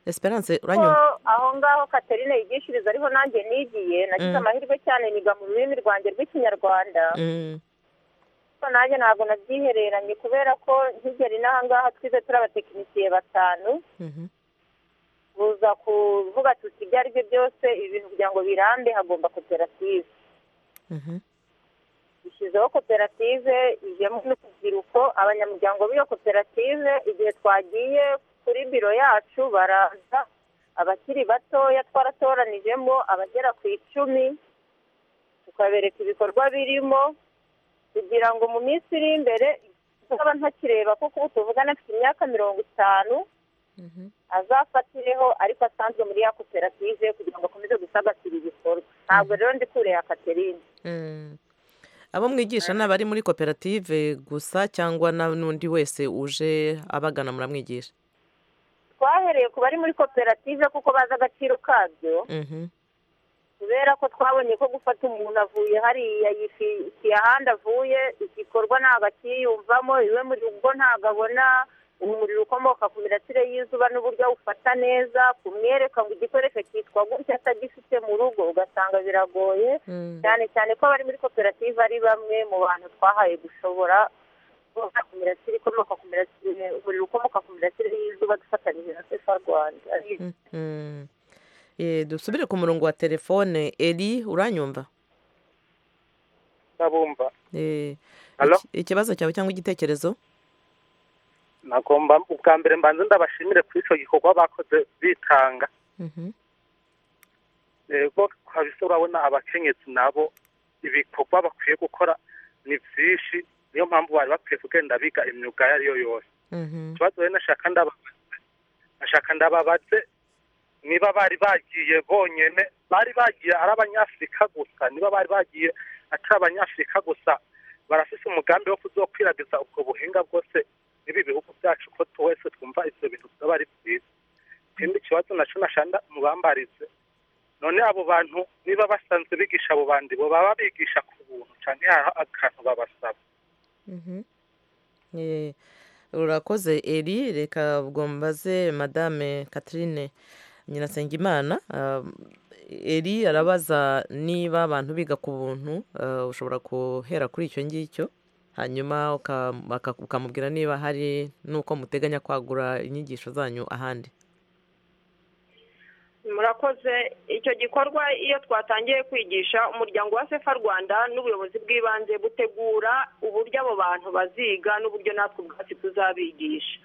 esperance ko uranyumva aho ngaho katerine yigishiriza ariho nanjye nigiye nagize Mm. amahirwe cyane niga mu rurimi rwanjye rw'ikinyarwanda Mm, ariko nanjye ntabwo nabyihereranye kubera ko nkigeri n'aha ngaha twize turi abatekinisiye batanu mhm. buza kuvuga tuti ibyo ari byo byose ibi bintu kugira ngo birambe hagomba koperative Mhm. dushyizeho koperative ijyemo n'urubyiruko abanyamuryango b'iyo koperative igihe twagiye kuri biro yacu baraza abakiri batoya twaratoranijemo abagera ku icumi tukabereka ibikorwa birimo kugira ngo mu minsi iri imbere nzaba ntakireba kuko ubu tuvugana mfite imyaka mirongo itanu azafatireho ariko asanzwe muri ya koperative kugira ngo akomeze gusagasira ibikorwa ntabwo rero ndi kureba katerine Mm. abo mwigisha ni abari muri koperative gusa cyangwa na- n'undi wese uje abagana muramwigisha twahereye ku bari muri koperative kuko bazi agaciro kabyo Mhm. kubera ko twabonye ko gufata umuntu avuye hariya yifitiye ahandi avuye igikorwa ntabwo akiyumvamo iwe muri rugo ntabwo abona umuriro ukomoka ku mirasire y'izuba n'uburyo awufata neza kumwereka ngo igikoresho cyitwa gutya atagifite mu rugo ugasanga biragoye cyane cyane ko abari muri koperative ari bamwe mu bantu twahaye gushobora kubona ku mirasire ikomoka ku mirasire umuriro ukomoka ku mirasire y'izuba dufatanyije na sefa rwanda Mm. Eh, dusubire ku murongo wa telefone eri uranyumva ndabumva Eh, Hello? iki- ikibazo cyawe cyangwa igitekerezo nagomba ubwa mbere mbanza ndabashimire kuri icyo gikorwa bakoze bitanga Mhm. rero kabisa urabona abakenyezi nabo ibikorwa bakwiye gukora ni byinshi niyo mpamvu bari bakwiye kugenda biga imyuga iyo ari yo yose ikibazo rero nashaka ndababaze nashaka ndababaze niba bari bagiye bonyine bari bagiye ari abanyafurika gusa niba bari bagiye atari abanyafurika gusa barafise umugambi wo kuzokwiragiza ubwo buhinga bwose n'ibi bihugu byacu ko twese twumva ibyo bintu byaba ari byiza ikindi kibazo nacyo nashanda mubambarize none abo bantu niba basanzwe bigisha abo bandi bo baba bigisha ku buntu cyane hari akantu babasaba Mhm. Eh, urakoze eri reka ubwo mbaze madame catherine nyirasengimana um, eri arabaza niba abantu biga ku buntu uh, ushobora guhera kuri icyo ngicyo hanyuma uka- baka- ukamubwira niba hari n'uko muteganya kwagura inyigisho zanyu ahandi murakoze icyo gikorwa iyo twatangiye kwigisha umuryango wa sefa rwanda n'ubuyobozi bw'ibanze butegura uburyo abo bantu baziga n'uburyo natwe ubwacu tuzabigisha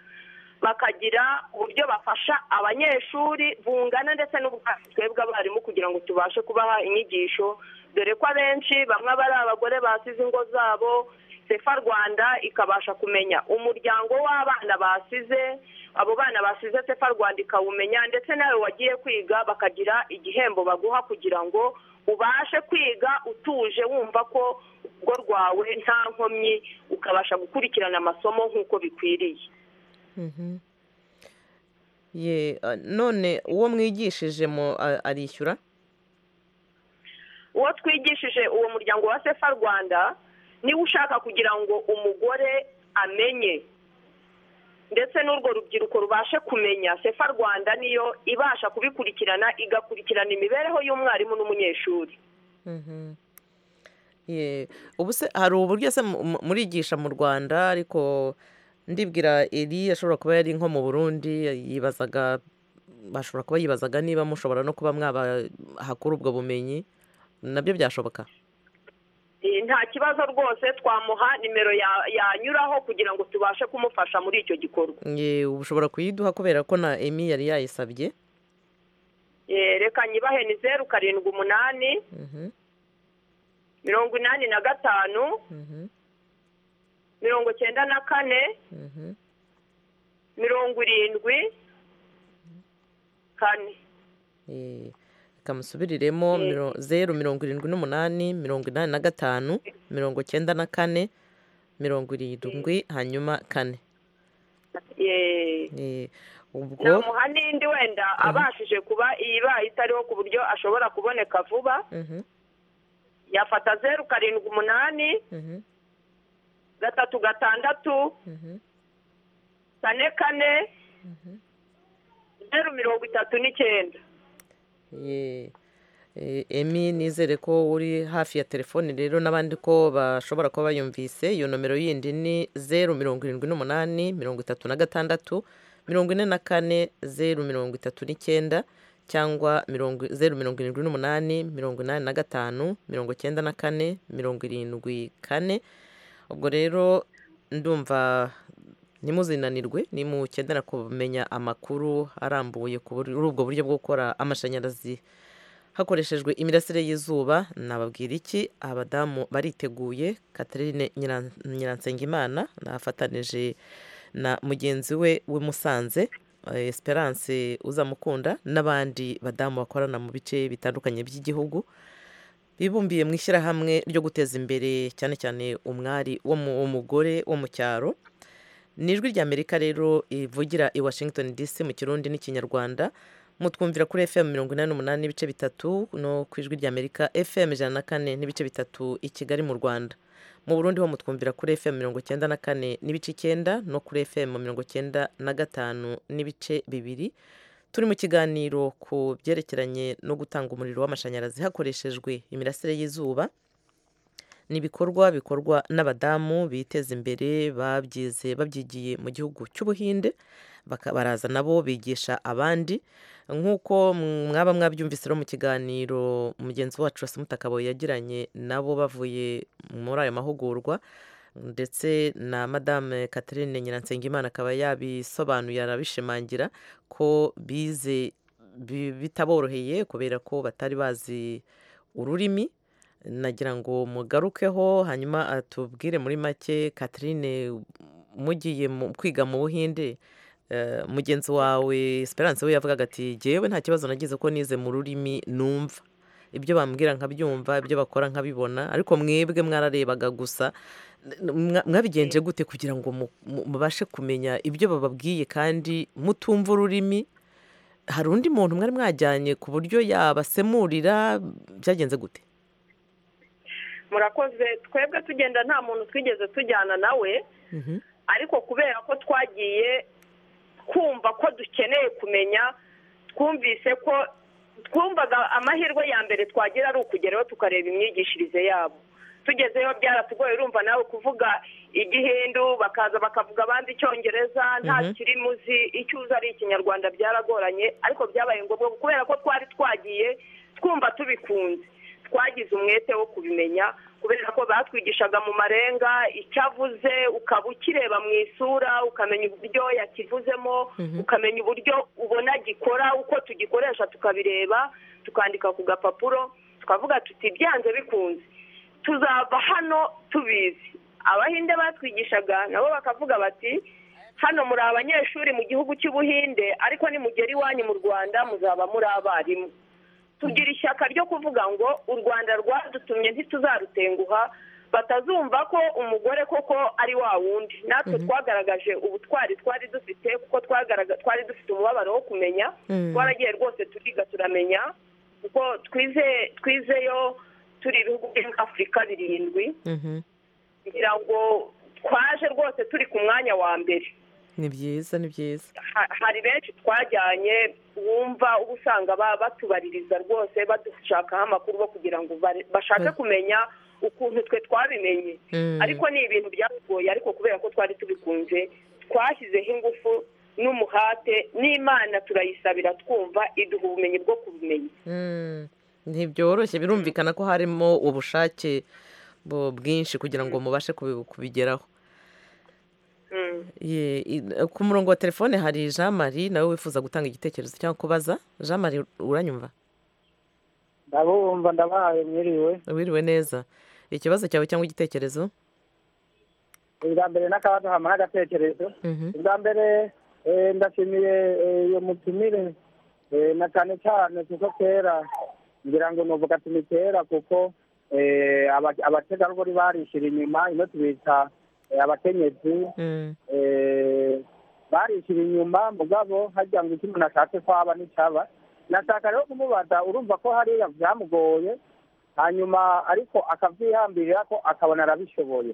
bakagira uburyo bafasha abanyeshuri bungana ndetse n'ubwatsi twebwe abarimu kugira ngo tubashe kubaha inyigisho dore ko abenshi bamwe bari abagore basize ingo zabo sefa rwanda ikabasha kumenya umuryango w'abana basize abo bana basize sefa rwanda ikawumenya ndetse nawe wagiye kwiga bakagira igihembo baguha kugira ngo ubashe kwiga utuje wumva ko urugo rwawe nta nkomyi ukabasha gukurikirana amasomo nk'uko bikwiriye Mhm. Ye, uh, none uwo mwigishije mu- a- arishyura uwo twigishije uwo muryango wa sefa rwanda niwe ushaka kugira ngo umugore amenye ndetse n'urwo rubyiruko rubashe kumenya sefa rwanda niyo ibasha kubikurikirana igakurikirana imibereho y'umwarimu n'umunyeshuri Mhm. Ye, ubu se hari uburyo se mu- mu- murigisha mu rwanda ariko ndibwira eri ashobora kuba yari nko mu burundi yibazaga bashobora kuba yibazaga niba mushobora no kuba mwabahakura ubwo bumenyi nabyo byashoboka Eh, nta kibazo rwose twamuha nimero ya- yanyuraho kugira ngo tubashe kumufasha muri icyo gikorwa Ye, ubu ushobora kuyiduha kubera ko na emi yari yayisabye Eh, reka nyibahe ni zeru karindwi umunani Mhm, mirongo inani na gatanu mhm, mirongo cyenda na kane mhm. mirongo irindwi kane Eh, reka musubiriremo Eh. miro- zeru mirongo irindwi n'umunani mirongo inani na gatanu mirongo cyenda na kane mirongo irindwi hanyuma kane Eh, Eh, ubwo namuha n'indi wenda abashije kuba iyibaye itariho ku buryo ashobora kuboneka vuba Mhm, yafata zeru karindwi umunani mhm, gatatu gatandatu mhm, kane kane mhm. zeru mirongo itatu n'icyenda Ye, eh, emi nizere ko uri hafi ya telefoni rero n'abandi ko bashobora kuba bayumvise iyo nomero yindi ni zeru mirongo irindwi n'umunani mirongo itatu na gatandatu mirongo ine na kane zeru mirongo itatu n'icyenda cyangwa mirongo zeru mirongo irindwi n'umunani mirongo inani na gatanu mirongo cyenda na kane mirongo irindwi kane ubwo rero ndumva ntimuzinanirwe nimukenera kumenya amakuru arambuye ku buri- kuri ubwo buryo bwo gukora amashanyarazi hakoreshejwe imirasire y'izuba nababwira iki abadamu bariteguye Catherine Nyira- nyiransengimana nafatanije na mugenzi we w'i Musanze eh, esperance uzamukunda n'abandi badamu bakorana mu bice bitandukanye by'igihugu bibumbiye mu ishyirahamwe ryo guteza imbere cyane cyane umwari wo mu wo mugore wo mu cyaro ni ijwi ry'amerika rero rivugira i washington dc mu kirundi n'ikinyarwanda mutwumvira kuri fm mirongo inani n'umunani n'ibice bitatu no ku ijwi ry'amerika fm ijana na kane n'ibice bitatu i kigali mu rwanda mu burundi ho mutwumvira kuri fm mirongo icyenda na kane n'ibice icyenda no kuri fm mirongo icyenda na gatanu n'ibice bibiri turi mu kiganiro ku byerekeranye no gutanga umuriro w'amashanyarazi hakoreshejwe imirasire y'izuba ni ibikorwa bikorwa n'abadamu biteza imbere babyize babyigiye mu gihugu cy'ubuhinde baka- baraza nabo bigisha abandi nk'uko mwaba mwabyumvise rero mu kiganiro mugenzi wacu Mutakaboye yagiranye nabo bavuye muri ayo mahugurwa ndetse na madame Catherine nyiransengimana akaba yabisobanuye arabishimangira ko bize bi- bitaboroheye kubera ko batari bazi ururimi nagira ngo mugarukeho hanyuma atubwire muri make Catherine mugiye mu- kwiga mu buhinde eh, mugenzi wawe esperance we yavugaga ati jyewe nta kibazo nagize ko nize mu rurimi numva ibyo bambwira nkabyumva ibyo bakora nkabibona ariko mwebwe mwararebaga gusa mwa- mwabigenje gute kugira ngo mu- mu- mubashe kumenya ibyo bababwiye kandi mutumva ururimi hari undi muntu mwari mwajyanye ku buryo yabasemurira byagenze gute murakoze twebwe tugenda nta muntu twigeze tujyana nawe ariko kubera ko twagiye kumva ko dukeneye kumenya twumvise ko twumvaga amahirwe ya mbere twagira ari ukugeraho tukareba imyigishirize yabo tugezeyo byaratugoye urumva nawe kuvuga igihindu bakaza bakavuga abandi icyongereza nta Mhm. kiri muzi icyo uzi ari ikinyarwanda byaragoranye ariko byabaye ngombwa kubera ko twari twagiye twumva tubikunze twagize umwete wo kubimenya kubera ko batwigishaga mu marenga icyavuze ukaba ukireba mu isura ukamenya uburyo yakivuzemo Mhm. ukamenya uburyo ubona gikora uko tugikoresha tukabireba tukandika ku gapapuro tukavuga tuti byanze bikunze tuzava hano tubizi abahinde batwigishaga nabo bakavuga bati hano muri abanyeshuri mu gihugu cy'ubuhinde ariko nimugera iwanyu mu rwanda muzaba muri abarimu tugira ishyaka ryo kuvuga ngo u rwanda rwadutumye ntituzarutenguha batazumva ko umugore koko ari wa wundi natwe twagaragaje ubutwari twari dufite kuko twagaragaje twari dufite umubabaro wo kumenya Mhm. twaragiye rwose turiga turamenya kuko twize twizeyo turi ibihugu byo muri afurika birindwi kugira ngo twaje rwose turi ku mwanya wa mbere ni byiza ni byiza ha- hari benshi twajyanye wumva uba usanga ba- batubaririza rwose badushakaho amakuru bo kugira ngo bare- bashake Mm. kumenya ukuntu twe twabimenye Mm. ariko ni ibintu byatugoye ariko kubera ko twari tubikunze twashyizeho ingufu n'umuhate n'imana turayisabira twumva iduha ubumenyi bwo kubimenya Mm, ntibyoroshye birumvikana ko harimo ubushake bu- bwinshi kugira ngo mubashe kubi- kubigeraho Ye- i- ku murongo wa telefone hari jean marie nawe wifuza gutanga igitekerezo cyangwa kubaza jean marie uranyumva ndabumva ndabahaye mwiriwe wiriwe neza ikibazo cyawe cyangwa igitekerezo ubwa mbere n'akabazo hama n'agatekerezo ubwa mbere eh, ndashimiye eh, iyo mutumire eh, na cyane cyane kuko kera ngira ngo nuvuga ati ni kera kuko eh, aba- abategarugori barishira inyuma ino tubita eh, abakenyezi eh, barishira inyuma mugabo harya ngo icyo umuntu ashatse kwaba nticyaba nashaka rero kumubaza urumva ko hariya byamugoye hanyuma ariko akabyihambirira ko akabona arabishoboye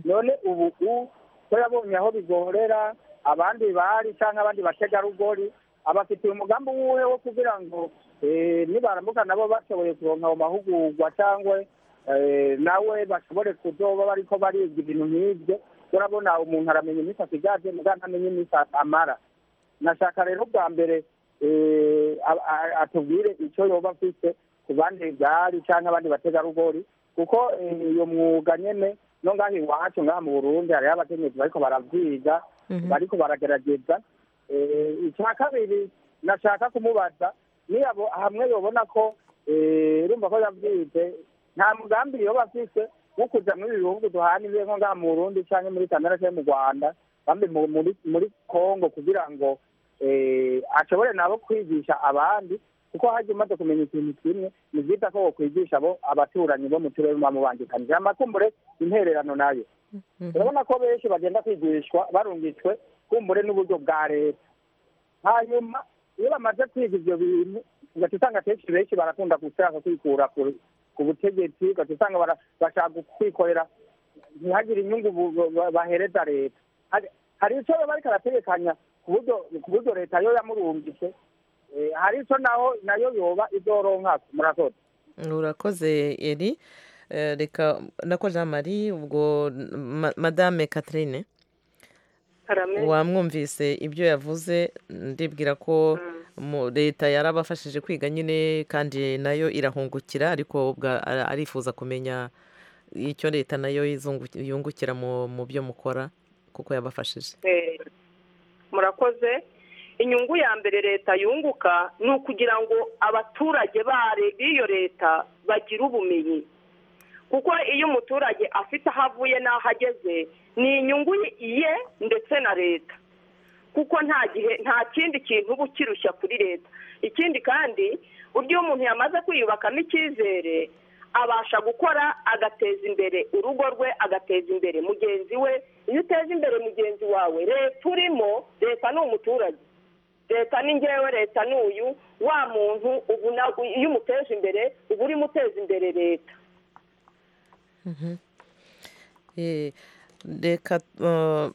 none ubu u- ko yabonye aho bigorera abandi bari cyangwa abandi bategarugori abafitiye umugambi wuwe wo kugira ngo eh, nibaramuka nabo bashoboye kuronka ayo mahugurwa cyangwa eh, nawe bashobore kuzoba bariko bariga ibintu nk'ibyo urabona umuntu aramenya iminsi asigaje muga ntamenya iminsi amara nashaka rero bwa mbere eh, a- a- atubwire icyo yoba afise ku bandi byari cyangwa abandi bategarugori kuko eh, iyo mwuga nyene no ngaha iwacu ngaha mu burundi hariho abakenyezi bariko baravyiga Mhm. bariko baragerageza Eh, icya kabiri nashaka kumubaza niyabo hamwe yobona ko eh, urumva ko yabyize nta mugambi yoba afise wo kuja muri ibi bihugu duhana ibihe nko ngaha mu burundi canke muri kamera canke mu rwanda bambe mu- muri muri kongo kugira ngo eh, ashobore nabo kwigisha abandi kuko hajya umaze kumenya ikintu kimwe ni byiza ko wakwigisha abo abaturanyi bo mu turere muba mubangikanije amakumbure intererano nayo urabona ko benshi bagenda kwigishwa barungitswe kumbure n'uburyo bwa leta hanyuma iyo bamaze kwiga ibyo bintu ugaca usanga akenshi benshi barakunda gushaka kwikura ku- ku butegetsi ugaca usanga bara- bashaka kwikorera ntihagire inyungu bu- bu- bahereza leta Hari- hari icyo baba bariko arategekanya ku buryo- ku buryo leta yo yamurungitse Eh, hari icyo naho nayo yoba izoronka murakoze urakoze eri Eh, reka nako jean marie ubwo ma- madame catherine wamwumvise ibyo yavuze ndibwira ko mu- leta yarabafashije kwiga nyine kandi nayo irahungukira ariko ubwa- ara- arifuza kumenya icyo leta nayo izungu- yungukira mu mu byo mukora kuko yabafashije Eh, murakoze inyungu ya mbere leta yunguka ni ukugira ngo abaturage bare- b'iyo leta bagire ubumenyi kuko iyo umuturage afite aho avuye n'aho ageze ni inyungu ye ndetse na leta kuko nta gihe nta kindi kintu uba ukirushya kuri leta ikindi kandi burya iyo umuntu yamaze kwiyubakamo icyizere abasha gukora agateza imbere urugo rwe agateza imbere mugenzi we iyo uteza imbere mugenzi wawe leta urimo leta ni umuturage leta ni ngewe leta ni uyu wa muntu ubu na- iyo umuteje imbere uba urimo uteza imbere leta Mhm. Eh, reka uh,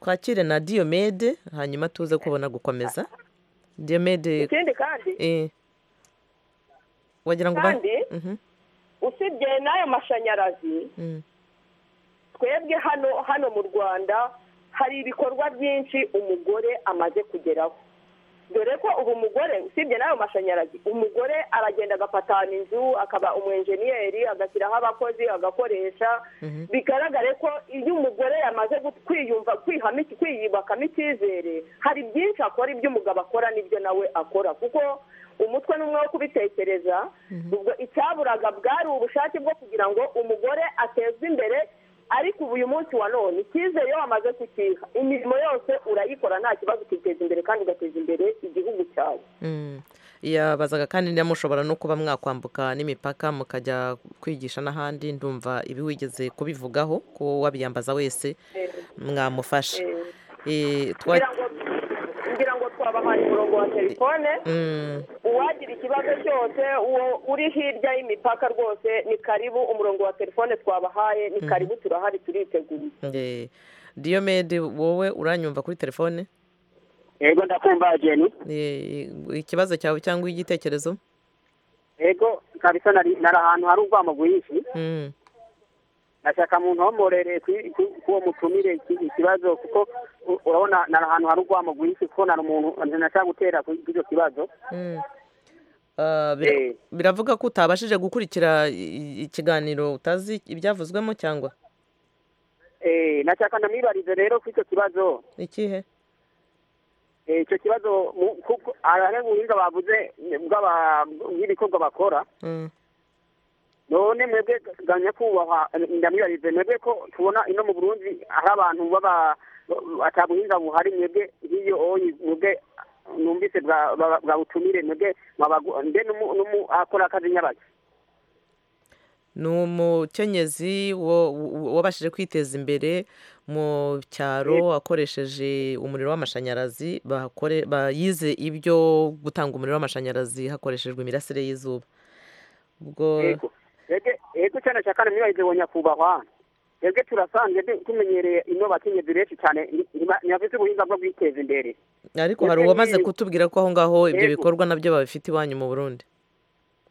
twakire na diomede hanyuma tuze kubona gukomeza diomede ikindi kandi eh, wagira ngo ba- kandi Mhm, usibye n'ayo mashanyarazi mm, twebwe hano hano mu rwanda hari ibikorwa byinshi umugore amaze kugeraho dore ko ubu umugore usibye n'ayo mashanyarazi umugore aragenda agapatana inzu akaba umwenjeniyeri agashyiraho abakozi agakoresha mhm. bigaragare ko iyo umugore yamaze gut- kwiyumva kwihamo iki- kwiyubakamo icyizere hari byinshi akora ibyo umugabo akora n'ibyo nawe akora kuko umutwe ni umwe wo kubitekereza ubwo icyaburaga bwari ubushake bwo kugira ngo umugore atezwe imbere ariko ubu uyu munsi wa none icyizere iyo wamaze kukiha imirimo yose urayikora nta kibazo ukiteza imbere kandi ugateza imbere igihugu cyawe Mm. yabazaga kandi niba mushobora no kuba mwakwambuka n'imipaka mukajya kwigisha n'ahandi ndumva ibi wigeze kubivugaho ko wabiyambaza wese mwamufasha Eh, twa- ngira ngo ngira ngo twabahaye umurongo wa telefone Mm. uwagira ikibazo cyose uwo uri hirya y'imipaka rwose ni karibu umurongo wa telefone twabahaye ni Mhm. karibu turahari turiteguye Eh, diomede wowe uranyumva kuri telefone yego ndakumva jeni Eh, ikibazo cyawe cyangwa igitekerezo yego kabisa nari nari ahantu hari urwamo rwinshi Mm, nashaka mu ntomborere ku- ku- kuwo mutumire iki- ikibazo kuko u- urabona nari ahantu hari urwamo rwinshi kuko nari umuntu nashaka gutera ku icyo kibazo mm. Ah, bira- biravuga ko utabashije gukurikira i- i- ikiganiro utazi ibyavuzwemo cyangwa Eh, nashaka ndamwibarize rero ku icyo kibazo ikihe Eh, icyo kibazo mu- kuko hari ubuhinga bavuze bw'aba- bw'ibikorwa bakora Mm. none mwebwe ganya kubahwa ndamwibarize mwebwe ko tubona ino mu burundi hari abantu baba atabuhinga buhari mwebwe nk'iyo oyi mwebwe numvise bwa- bwa- bwa butumire mwebwe mwabagu- mbe n'umu- n'umu- akora akazi nyabaki ni umukenyezi wo- wo- wabashije kwiteza imbere mu cyaro akoresheje umuriro w'amashanyarazi bakore- ba- yize ibyo gutanga umuriro w'amashanyarazi hakoreshejwe imirasire y'izuba ubwo Yego. Mwebwe ego cyane cyane ndamwibarize wo nyakubahwa twebwe turasanzwe du- tumenyereye ino bakenyezi benshi cyane ntibafite ubuhinga bwo kwiteza imbere ariko Mwebwe hari uwamaze nk'ibi- kutubwira ko aho ngaho ibyo Yego. bikorwa nabyo babifite iwanyu mu burundi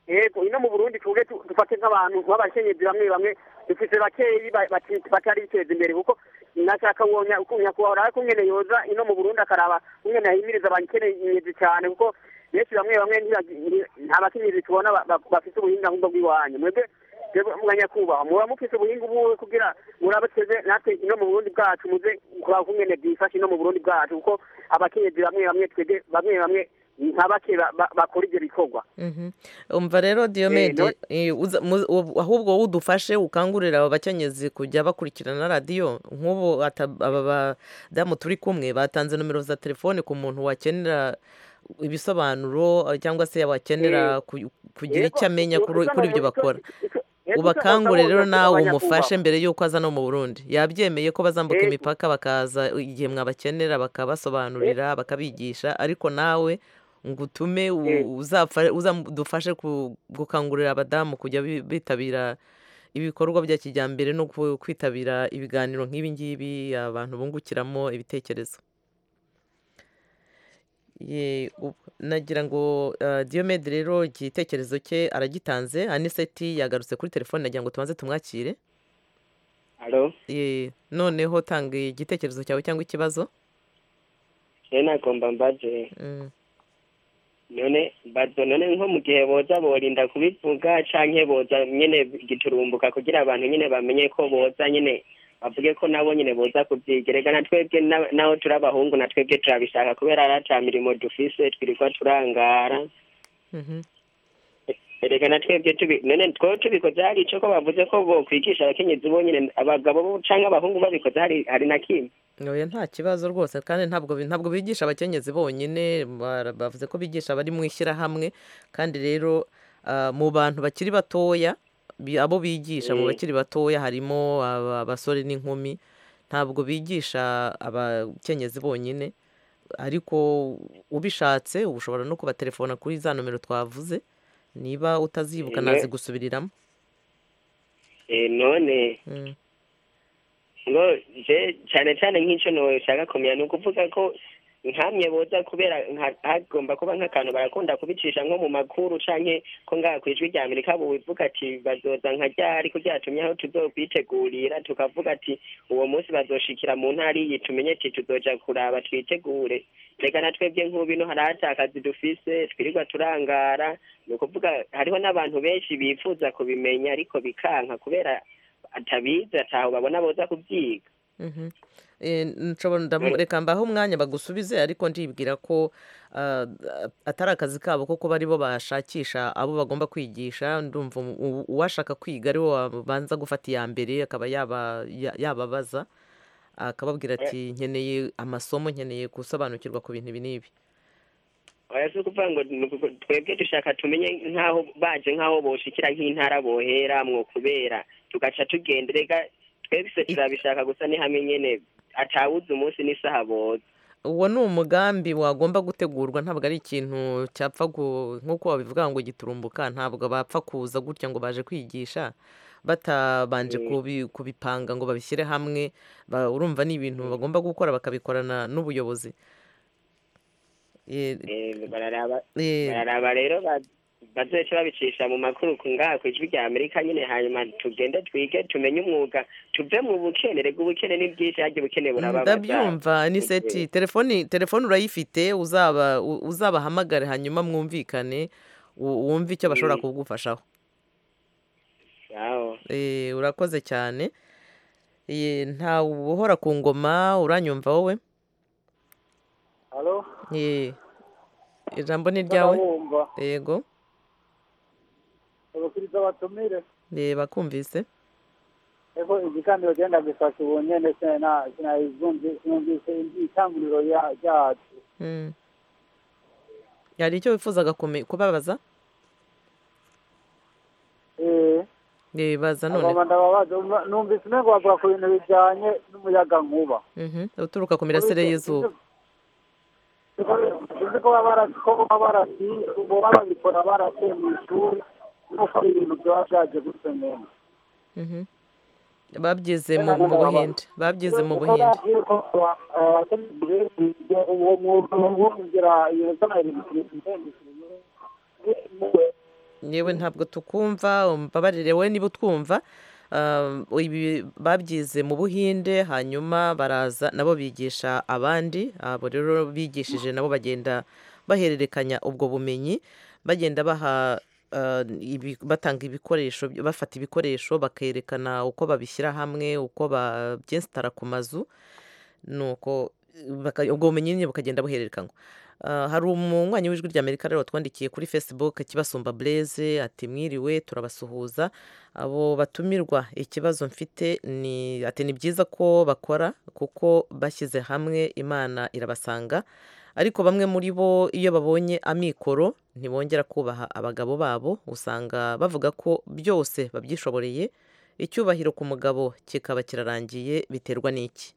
yego ino mu burundi tuge tu- dufate nk'abantu b'abakenyezi bamwe bamwe dufite bakeyi ba- bati- batari biteza imbere kuko nashaka wonya uko nyakubahwa ariko nyene yoza ino mu burundi akaraba nyene yahimiriza abakenyezi cyane kuko benshi bamwe bamwe ntibagi- nti- nta bakenyezi tubona ba- ba- bafite ubuhinga nk'ubwo bw'iwanyu mwebwe mwebwe mwanyakubahwa muba mufite ubuhinga ubuwe kugira murabuteze natwe ino mu burundi bwacu muze kuraba uko nyene bwifashe ino mu burundi bwacu kuko abakenyezi bamwe bamwe twebwe bamwe bamwe nka bake ba- ba- bakora ibyo bikorwa Mhm. umva rero diyomede eh, uza- mu- ubu- ahubwo wowe udufashe ukangurira aba bakenyezi kujya bakurikirana radiyo nk'ubu ata- aba badamu turi kumwe batanze nomero za telefone ku muntu wakenera ibisobanuro eh, cyangwa se wakenera Eh, ku- kugira yego, icyo amenya kuri usanga kuri ibyo rero icyo- bakora Yego, ubakangure usanga rero bose nawe umufashe abanyakubahwa. mbere y'uko aza no mu burundi yabyemeye ko bazambuka Yego. imipaka bakaza igihe mwabakenera bakabasobanurira bakabigisha ariko nawe ngo utume u- uzapfa- uzadufashe ku- gukangurira abadamu kujya bi- bitabira ibikorwa bya kijyambere no ku- kwitabira ibiganiro nk'ibi ngibi abantu bungukiramo ibitekerezo Ye, ubu- nagira ngo eh, Diyomede rero igitekerezo cye aragitanze aniseti yagarutse kuri telefone nagira ngo tubanze tumwakire Alo, Ye, noneho tanga igitekerezo cyawe cyangwa ikibazo je nagomba mbaze Mm, none mbazo none nko mu gihe boza borinda kubivuga canke boza nyene giturumbuka kugira abantu nyene bamenye ko boza nyene bavuge ko nabo nyene boza kuvyigerega na twebwe na- naho turi abahungu na twebwe turabishaka kubera ari ata mirimo dufise twirirwa turangara mhm. erega na twebwe tubi none twowe tubikoze hari ico ko bavuze ko bokwigisha abakenyezi bonyene abagabo bo canke abahungu babikoze hari hari na kimwe oya nta kibazo rwose kandi ntabwo bi- ntabwo bigisha abakenyezi bonyine bara- bavuze ko bigisha abari mu ishyirahamwe kandi rero ah, mu bantu bakiri batoya bi- abo bigisha mu Eh. bakiri batoya harimo aba- abasore n'inkumi ntabwo bigisha abakenyezi bonyine ariko ubishatse ushobora no kubatelefona kuri za nomero twavuze niba utazibuka Eh, ne- nazigusubiriramo Eh, none Mm. ngo je cyane cyane nk'icyo nshaka kumenya ni ukuvuga ko nkamye boza kubera nka- hagomba kuba nk'akantu barakunda kubicisha nko mu makuru canke ko ngaha ku ijwi rya amerika bubivuga ati bazoza nka ryari ko ryatumye aho tuzokwitegurira tukavuga ati uwo munsi bazoshikira mu ntara iyi tumenye ati tuzoja kuraba twitegure reka na twebwe nk'ubino hari atakazi dufise twirirwa turangara ni ukuvuga hariho n'abantu benshi bifuza kubimenya ariko bikanka kubera atabizi ataho babona boza kubyiga Mhm. Eh, nshobora ndamu- Dore- reka mbaho umwanya bagusubize ariko ndibwira ko ah, atari akazi kabo kuko bari bo bashakisha abo bagomba kwigisha ndumva umu- u- uwashaka kwiga ari wo wabanza gufata iya mbere akaba yaba- ya- yababaza akababwira Oya. ati nkeneye amasomo nkeneye gusobanukirwa ku bintu ibi n'ibi oya si ukuvuga ngo ni uku- twebwe dushaka tumenye nk'aho baje nk'aho boshikira nk'intara boheramwo kubera tugaca tugenda reka twebwe turabishaka gusa ni hamwe nyene atawuzi umunsi n'isaha boza uwo ni umugambi wagomba gutegurwa ntabwo ari ikintu cyapfa gu- nk'uko babivuga ngo giturumbuka ntabwo bapfa kuza gutya ngo baje kwigisha batabanje Mm. kubi- kubipanga ngo babishyire hamwe ba- urumva ni ibintu bagomba gukora bakabikorana n'ubuyobozi Eh, Eh, bararaba eh, bararaba rero ba- bazoce babicisha mu makuru ku ngaha ku ijwi rya amerika nyine hanyuma tugende twige tumenye umwuga tuve mu bukene rega ubukene ni bwinshi harya ubukene burababaza ndabyumva ni seti telefoni telefoni urayifite uzaba u- uzabahamagare hanyuma mwumvikane u- wumve icyo bashobora Mm. kugufashaho aho Eh, urakoze cyane Eh, nta uhora ku ngoma uranyumva wowe halo Eh, ijambo ni ryawe ndababumva yego abakiriza batumire Eh, bakumvise ego igikaniro genda mbifasha ubu nyene sena- sinayizumvi sinumvise itanguriro ya- ryacu Mm. hari icyo wifuzaga kume- kubabaza Eh, Eh, baza none abama ndababaza Umva- numvise umengo bavuga ku bintu bijanye n'umuyaga nkuba Mhm. uturuka ku mirasire y'izuba uzi ko baba barasi- ko baba barasi boba babikora barasiye mu ishuri nuko ibintu byaba byaje gutyo nyene Mhm. babyize mu mu buhinde babyize mu buhinde yewe ntabwo tukumva umbabarire we niba utwumva Ah, ibi babyize mu buhinde hanyuma baraza nabo bigisha abandi abo rero bigishije nabo bagenda bahererekanya ubwo bumenyi bagenda baha ah, ibi- batanga ibikoresho bafata ibikoresho bakerekana uko babishyira hamwe uko babyesitara ku mazu nuko baka- ubwo bumenyi nyine bukagenda buhererekanywa Ah, hari umunywanyi w'ijwi ry'amerika rero twandikiye kuri facebook kibasumba blaise ati mwiriwe turabasuhuza abo batumirwa ikibazo mfite ni ati ni byiza ko bakora kuko bashyize hamwe imana irabasanga ariko bamwe muri bo iyo babonye amikoro ntibongera kubaha abagabo babo usanga bavuga ko byose babyishoboreye icyubahiro ku mugabo kikaba kirarangiye biterwa n'iki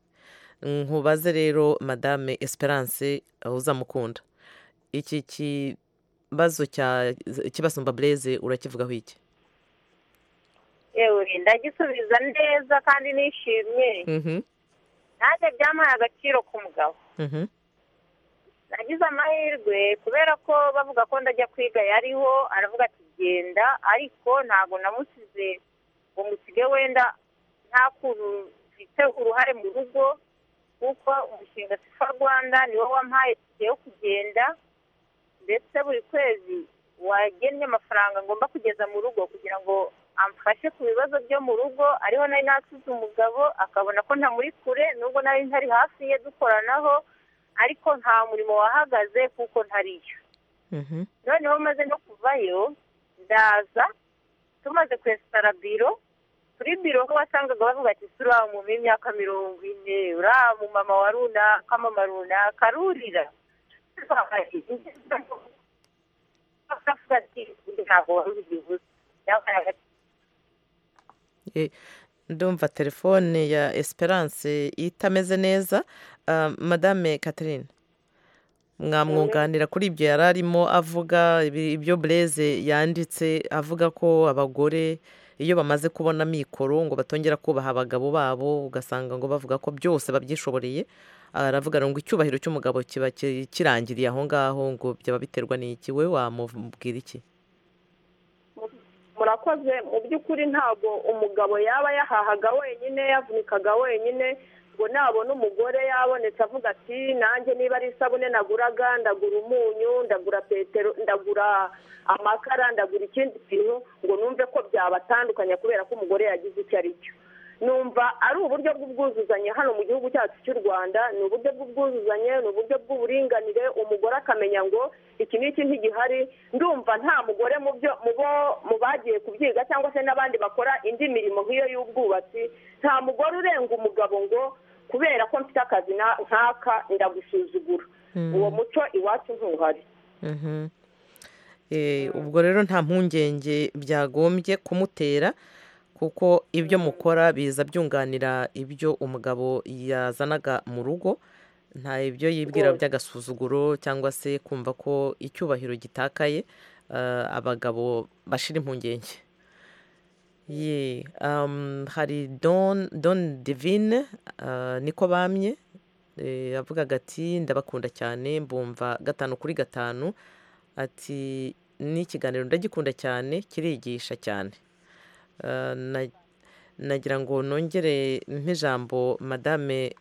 nkubaze rero madame esperance uzamukunda iki kibazo cya kibasumba bureze urakivugaho iki yewe ndagisubiza neza kandi nishimye nanjye byamuhaye agaciro ku mugabo nagize amahirwe kubera ko bavuga ko ndajya kwiga yariho aravuga ati genda ariko ntabwo namusize ngo musige wenda nta kuntu mfite uruhare mu rugo kuko umushinga sifa rwanda niwo wampaye itike yo kugenda ndetse buri kwezi wagennye amafaranga ngomba kugeza mu rugo kugira ngo amfashe ku bibazo byo mu rugo ariho nari nasize umugabo akabona ko ntamuri kure nubwo nari ntari hafi ye dukoranaho ariko nta murimo wahagaze kuko ntariyo noneho maze no kuvayo ndaza tumaze kwesitara biro kuri biro ho wasangaga bavuga ati turi mu imyaka mirongo ine uriya mu mama wa runaka mama runaka rurira bakavuga ati ntabwo wari ubivuze byabaye Eh, ndumva telefone ya esperance itameze neza Ah, madame catherine mwamwunganira kuri ibyo yari arimo avuga ibi- ibyo bureze yanditse avuga ko abagore iyo bamaze kubona mikoro ngo batongera kubaha abagabo babo ugasanga ngo bavuga ko byose babyishoboreye Ah, aravuga ngo icyubahiro cy'umugabo kiba ki- kirangiriye aho ngaho ngo byaba biterwa n'iki we wamubwira iki murakoze mu by'ukuri ntabwo umugabo yaba yahahaga wenyine yavunikaga wenyine ngo nabona umugore yabonetse avuga ati nanjye niba ari isabune naguraga ndagura umunyu ndagura petero ndagura amakara ndagura ikindi kintu ngo numve ko byabatandukanya kubera ko umugore yagize icyo ari cyo numva ari uburyo bw'ubwuzuzanye hano mu gihugu cyacu cy'u rwanda ni uburyo bw'ubwuzuzanye ni uburyo bw'uburinganire umugore akamenya ngo iki n'iki ntigihari ndumva nta mugore mu byo mu bo mu bagiye kubyiga cyangwa se n'abandi bakora indi mirimo nk'iyo y'ubwubatsi nta mugore urenga umugabo ngo kubera ko mfite akazi na- nk'aka ndagusuzugura Mm. uwo muco iwacu ntuhari Mhm. Eh, ubwo rero nta mpungenge byagombye kumutera kuko ibyo mukora biza byunganira ibyo umugabo yazanaga mu rugo nta ibyo yibwira by'agasuzuguro cyangwa se kumva ko icyubahiro gitakaye eh, abagabo bashira impungenge Ye, um, hari don don divine uh, niko bamye eh, avugaga ati ndabakunda cyane mbumva gatanu kuri gatanu ati ni ikiganiro ndagikunda cyane kirigisha cyane Uh, na- nagira ngo nongere nk'ijambo madame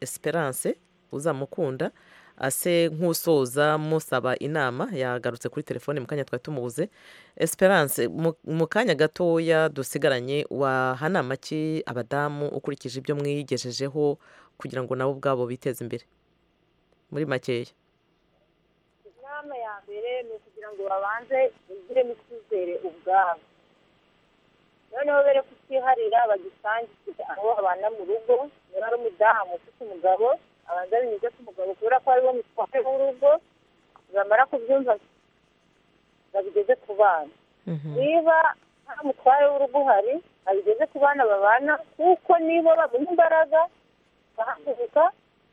esperance uzamukunda ase nk'usoza musaba inama yagarutse kuri telefone mu kanya twari tumubuze esperance mu- mu kanya gatoya dusigaranye wahanama ki abadamu ukurikije ibyo mwigejejeho kugira ngo nabo ubwabo biteze imbere muri makeya inama ya mbere ni ukugira ngo babanze bigiremo icyizere ubwabo noneho bere kutiharira bagisangire abo babana mu rugo niba ari umudamu ufite umugabo abanza binyuze ku mugabo kubera ko ariwo mutware w'urugo bamara kubyumva babigeze ku bana niba nta mutware w'urugo uhari abigeze ku bana babana kuko nibo bamuha imbaraga agahaguruka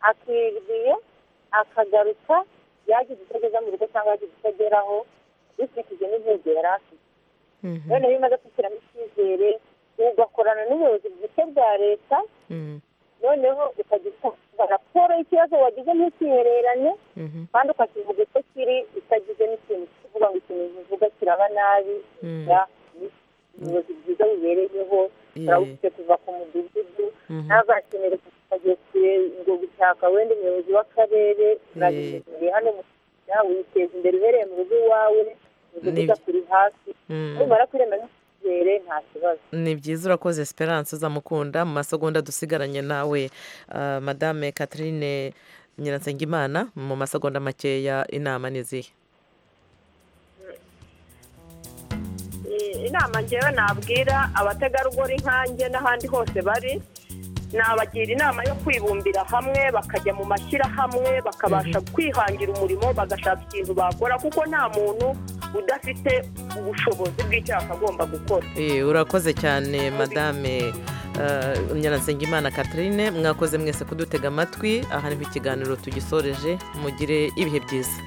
akibwiye akagaruka yagize icyo ageza mu rugo cyangwa yagize icyo ageraho bikurikije n'intego yari afite noneho iyo umaze kwishyiramo icyizere ugakorana n'ubuyobozi bwite bwa leta noneho ukagitanga raporo y'ikibazo wagize ntukihererane kandi ukakivuga uko kiri utagize n'ikintu kivuga ngo ikintu uvuga kiraba nabi Mm. ya ni ubuyobozi bwiza bubereyeho turabufite kuva ku mudugudu Mhm. ntazakenere kujya kure ngo gushaka wenda umuyobozi w'akarere urabimenyereye hano mu Rwanda witeza imbere uhereye mu rugo iwawe umudugudu Nibyo. kuri hasi Mm. numara kwirema n'icyizere nta kibazo ni byiza urakoze esperance uzamukunda mu masegonda dusigaranye nawe Ah, madame catherine nyiransengimana mu masegonda makeya inama ni izihe inama ngewe nabwira abategarugori nkanjye n'ahandi hose bari nabagira inama yo kwibumbira hamwe bakajya mu mashyirahamwe bakabasha kwihangira umurimo bagashaka ikintu bakora kuko nta muntu udafite ubushobozi bw'icyaha agomba gukora Eh, urakoze cyane madame eh, nyiransengimana catherine mwakoze mwese kudutega amatwi aha niho ikiganiro tugisoreje mugire ibihe byiza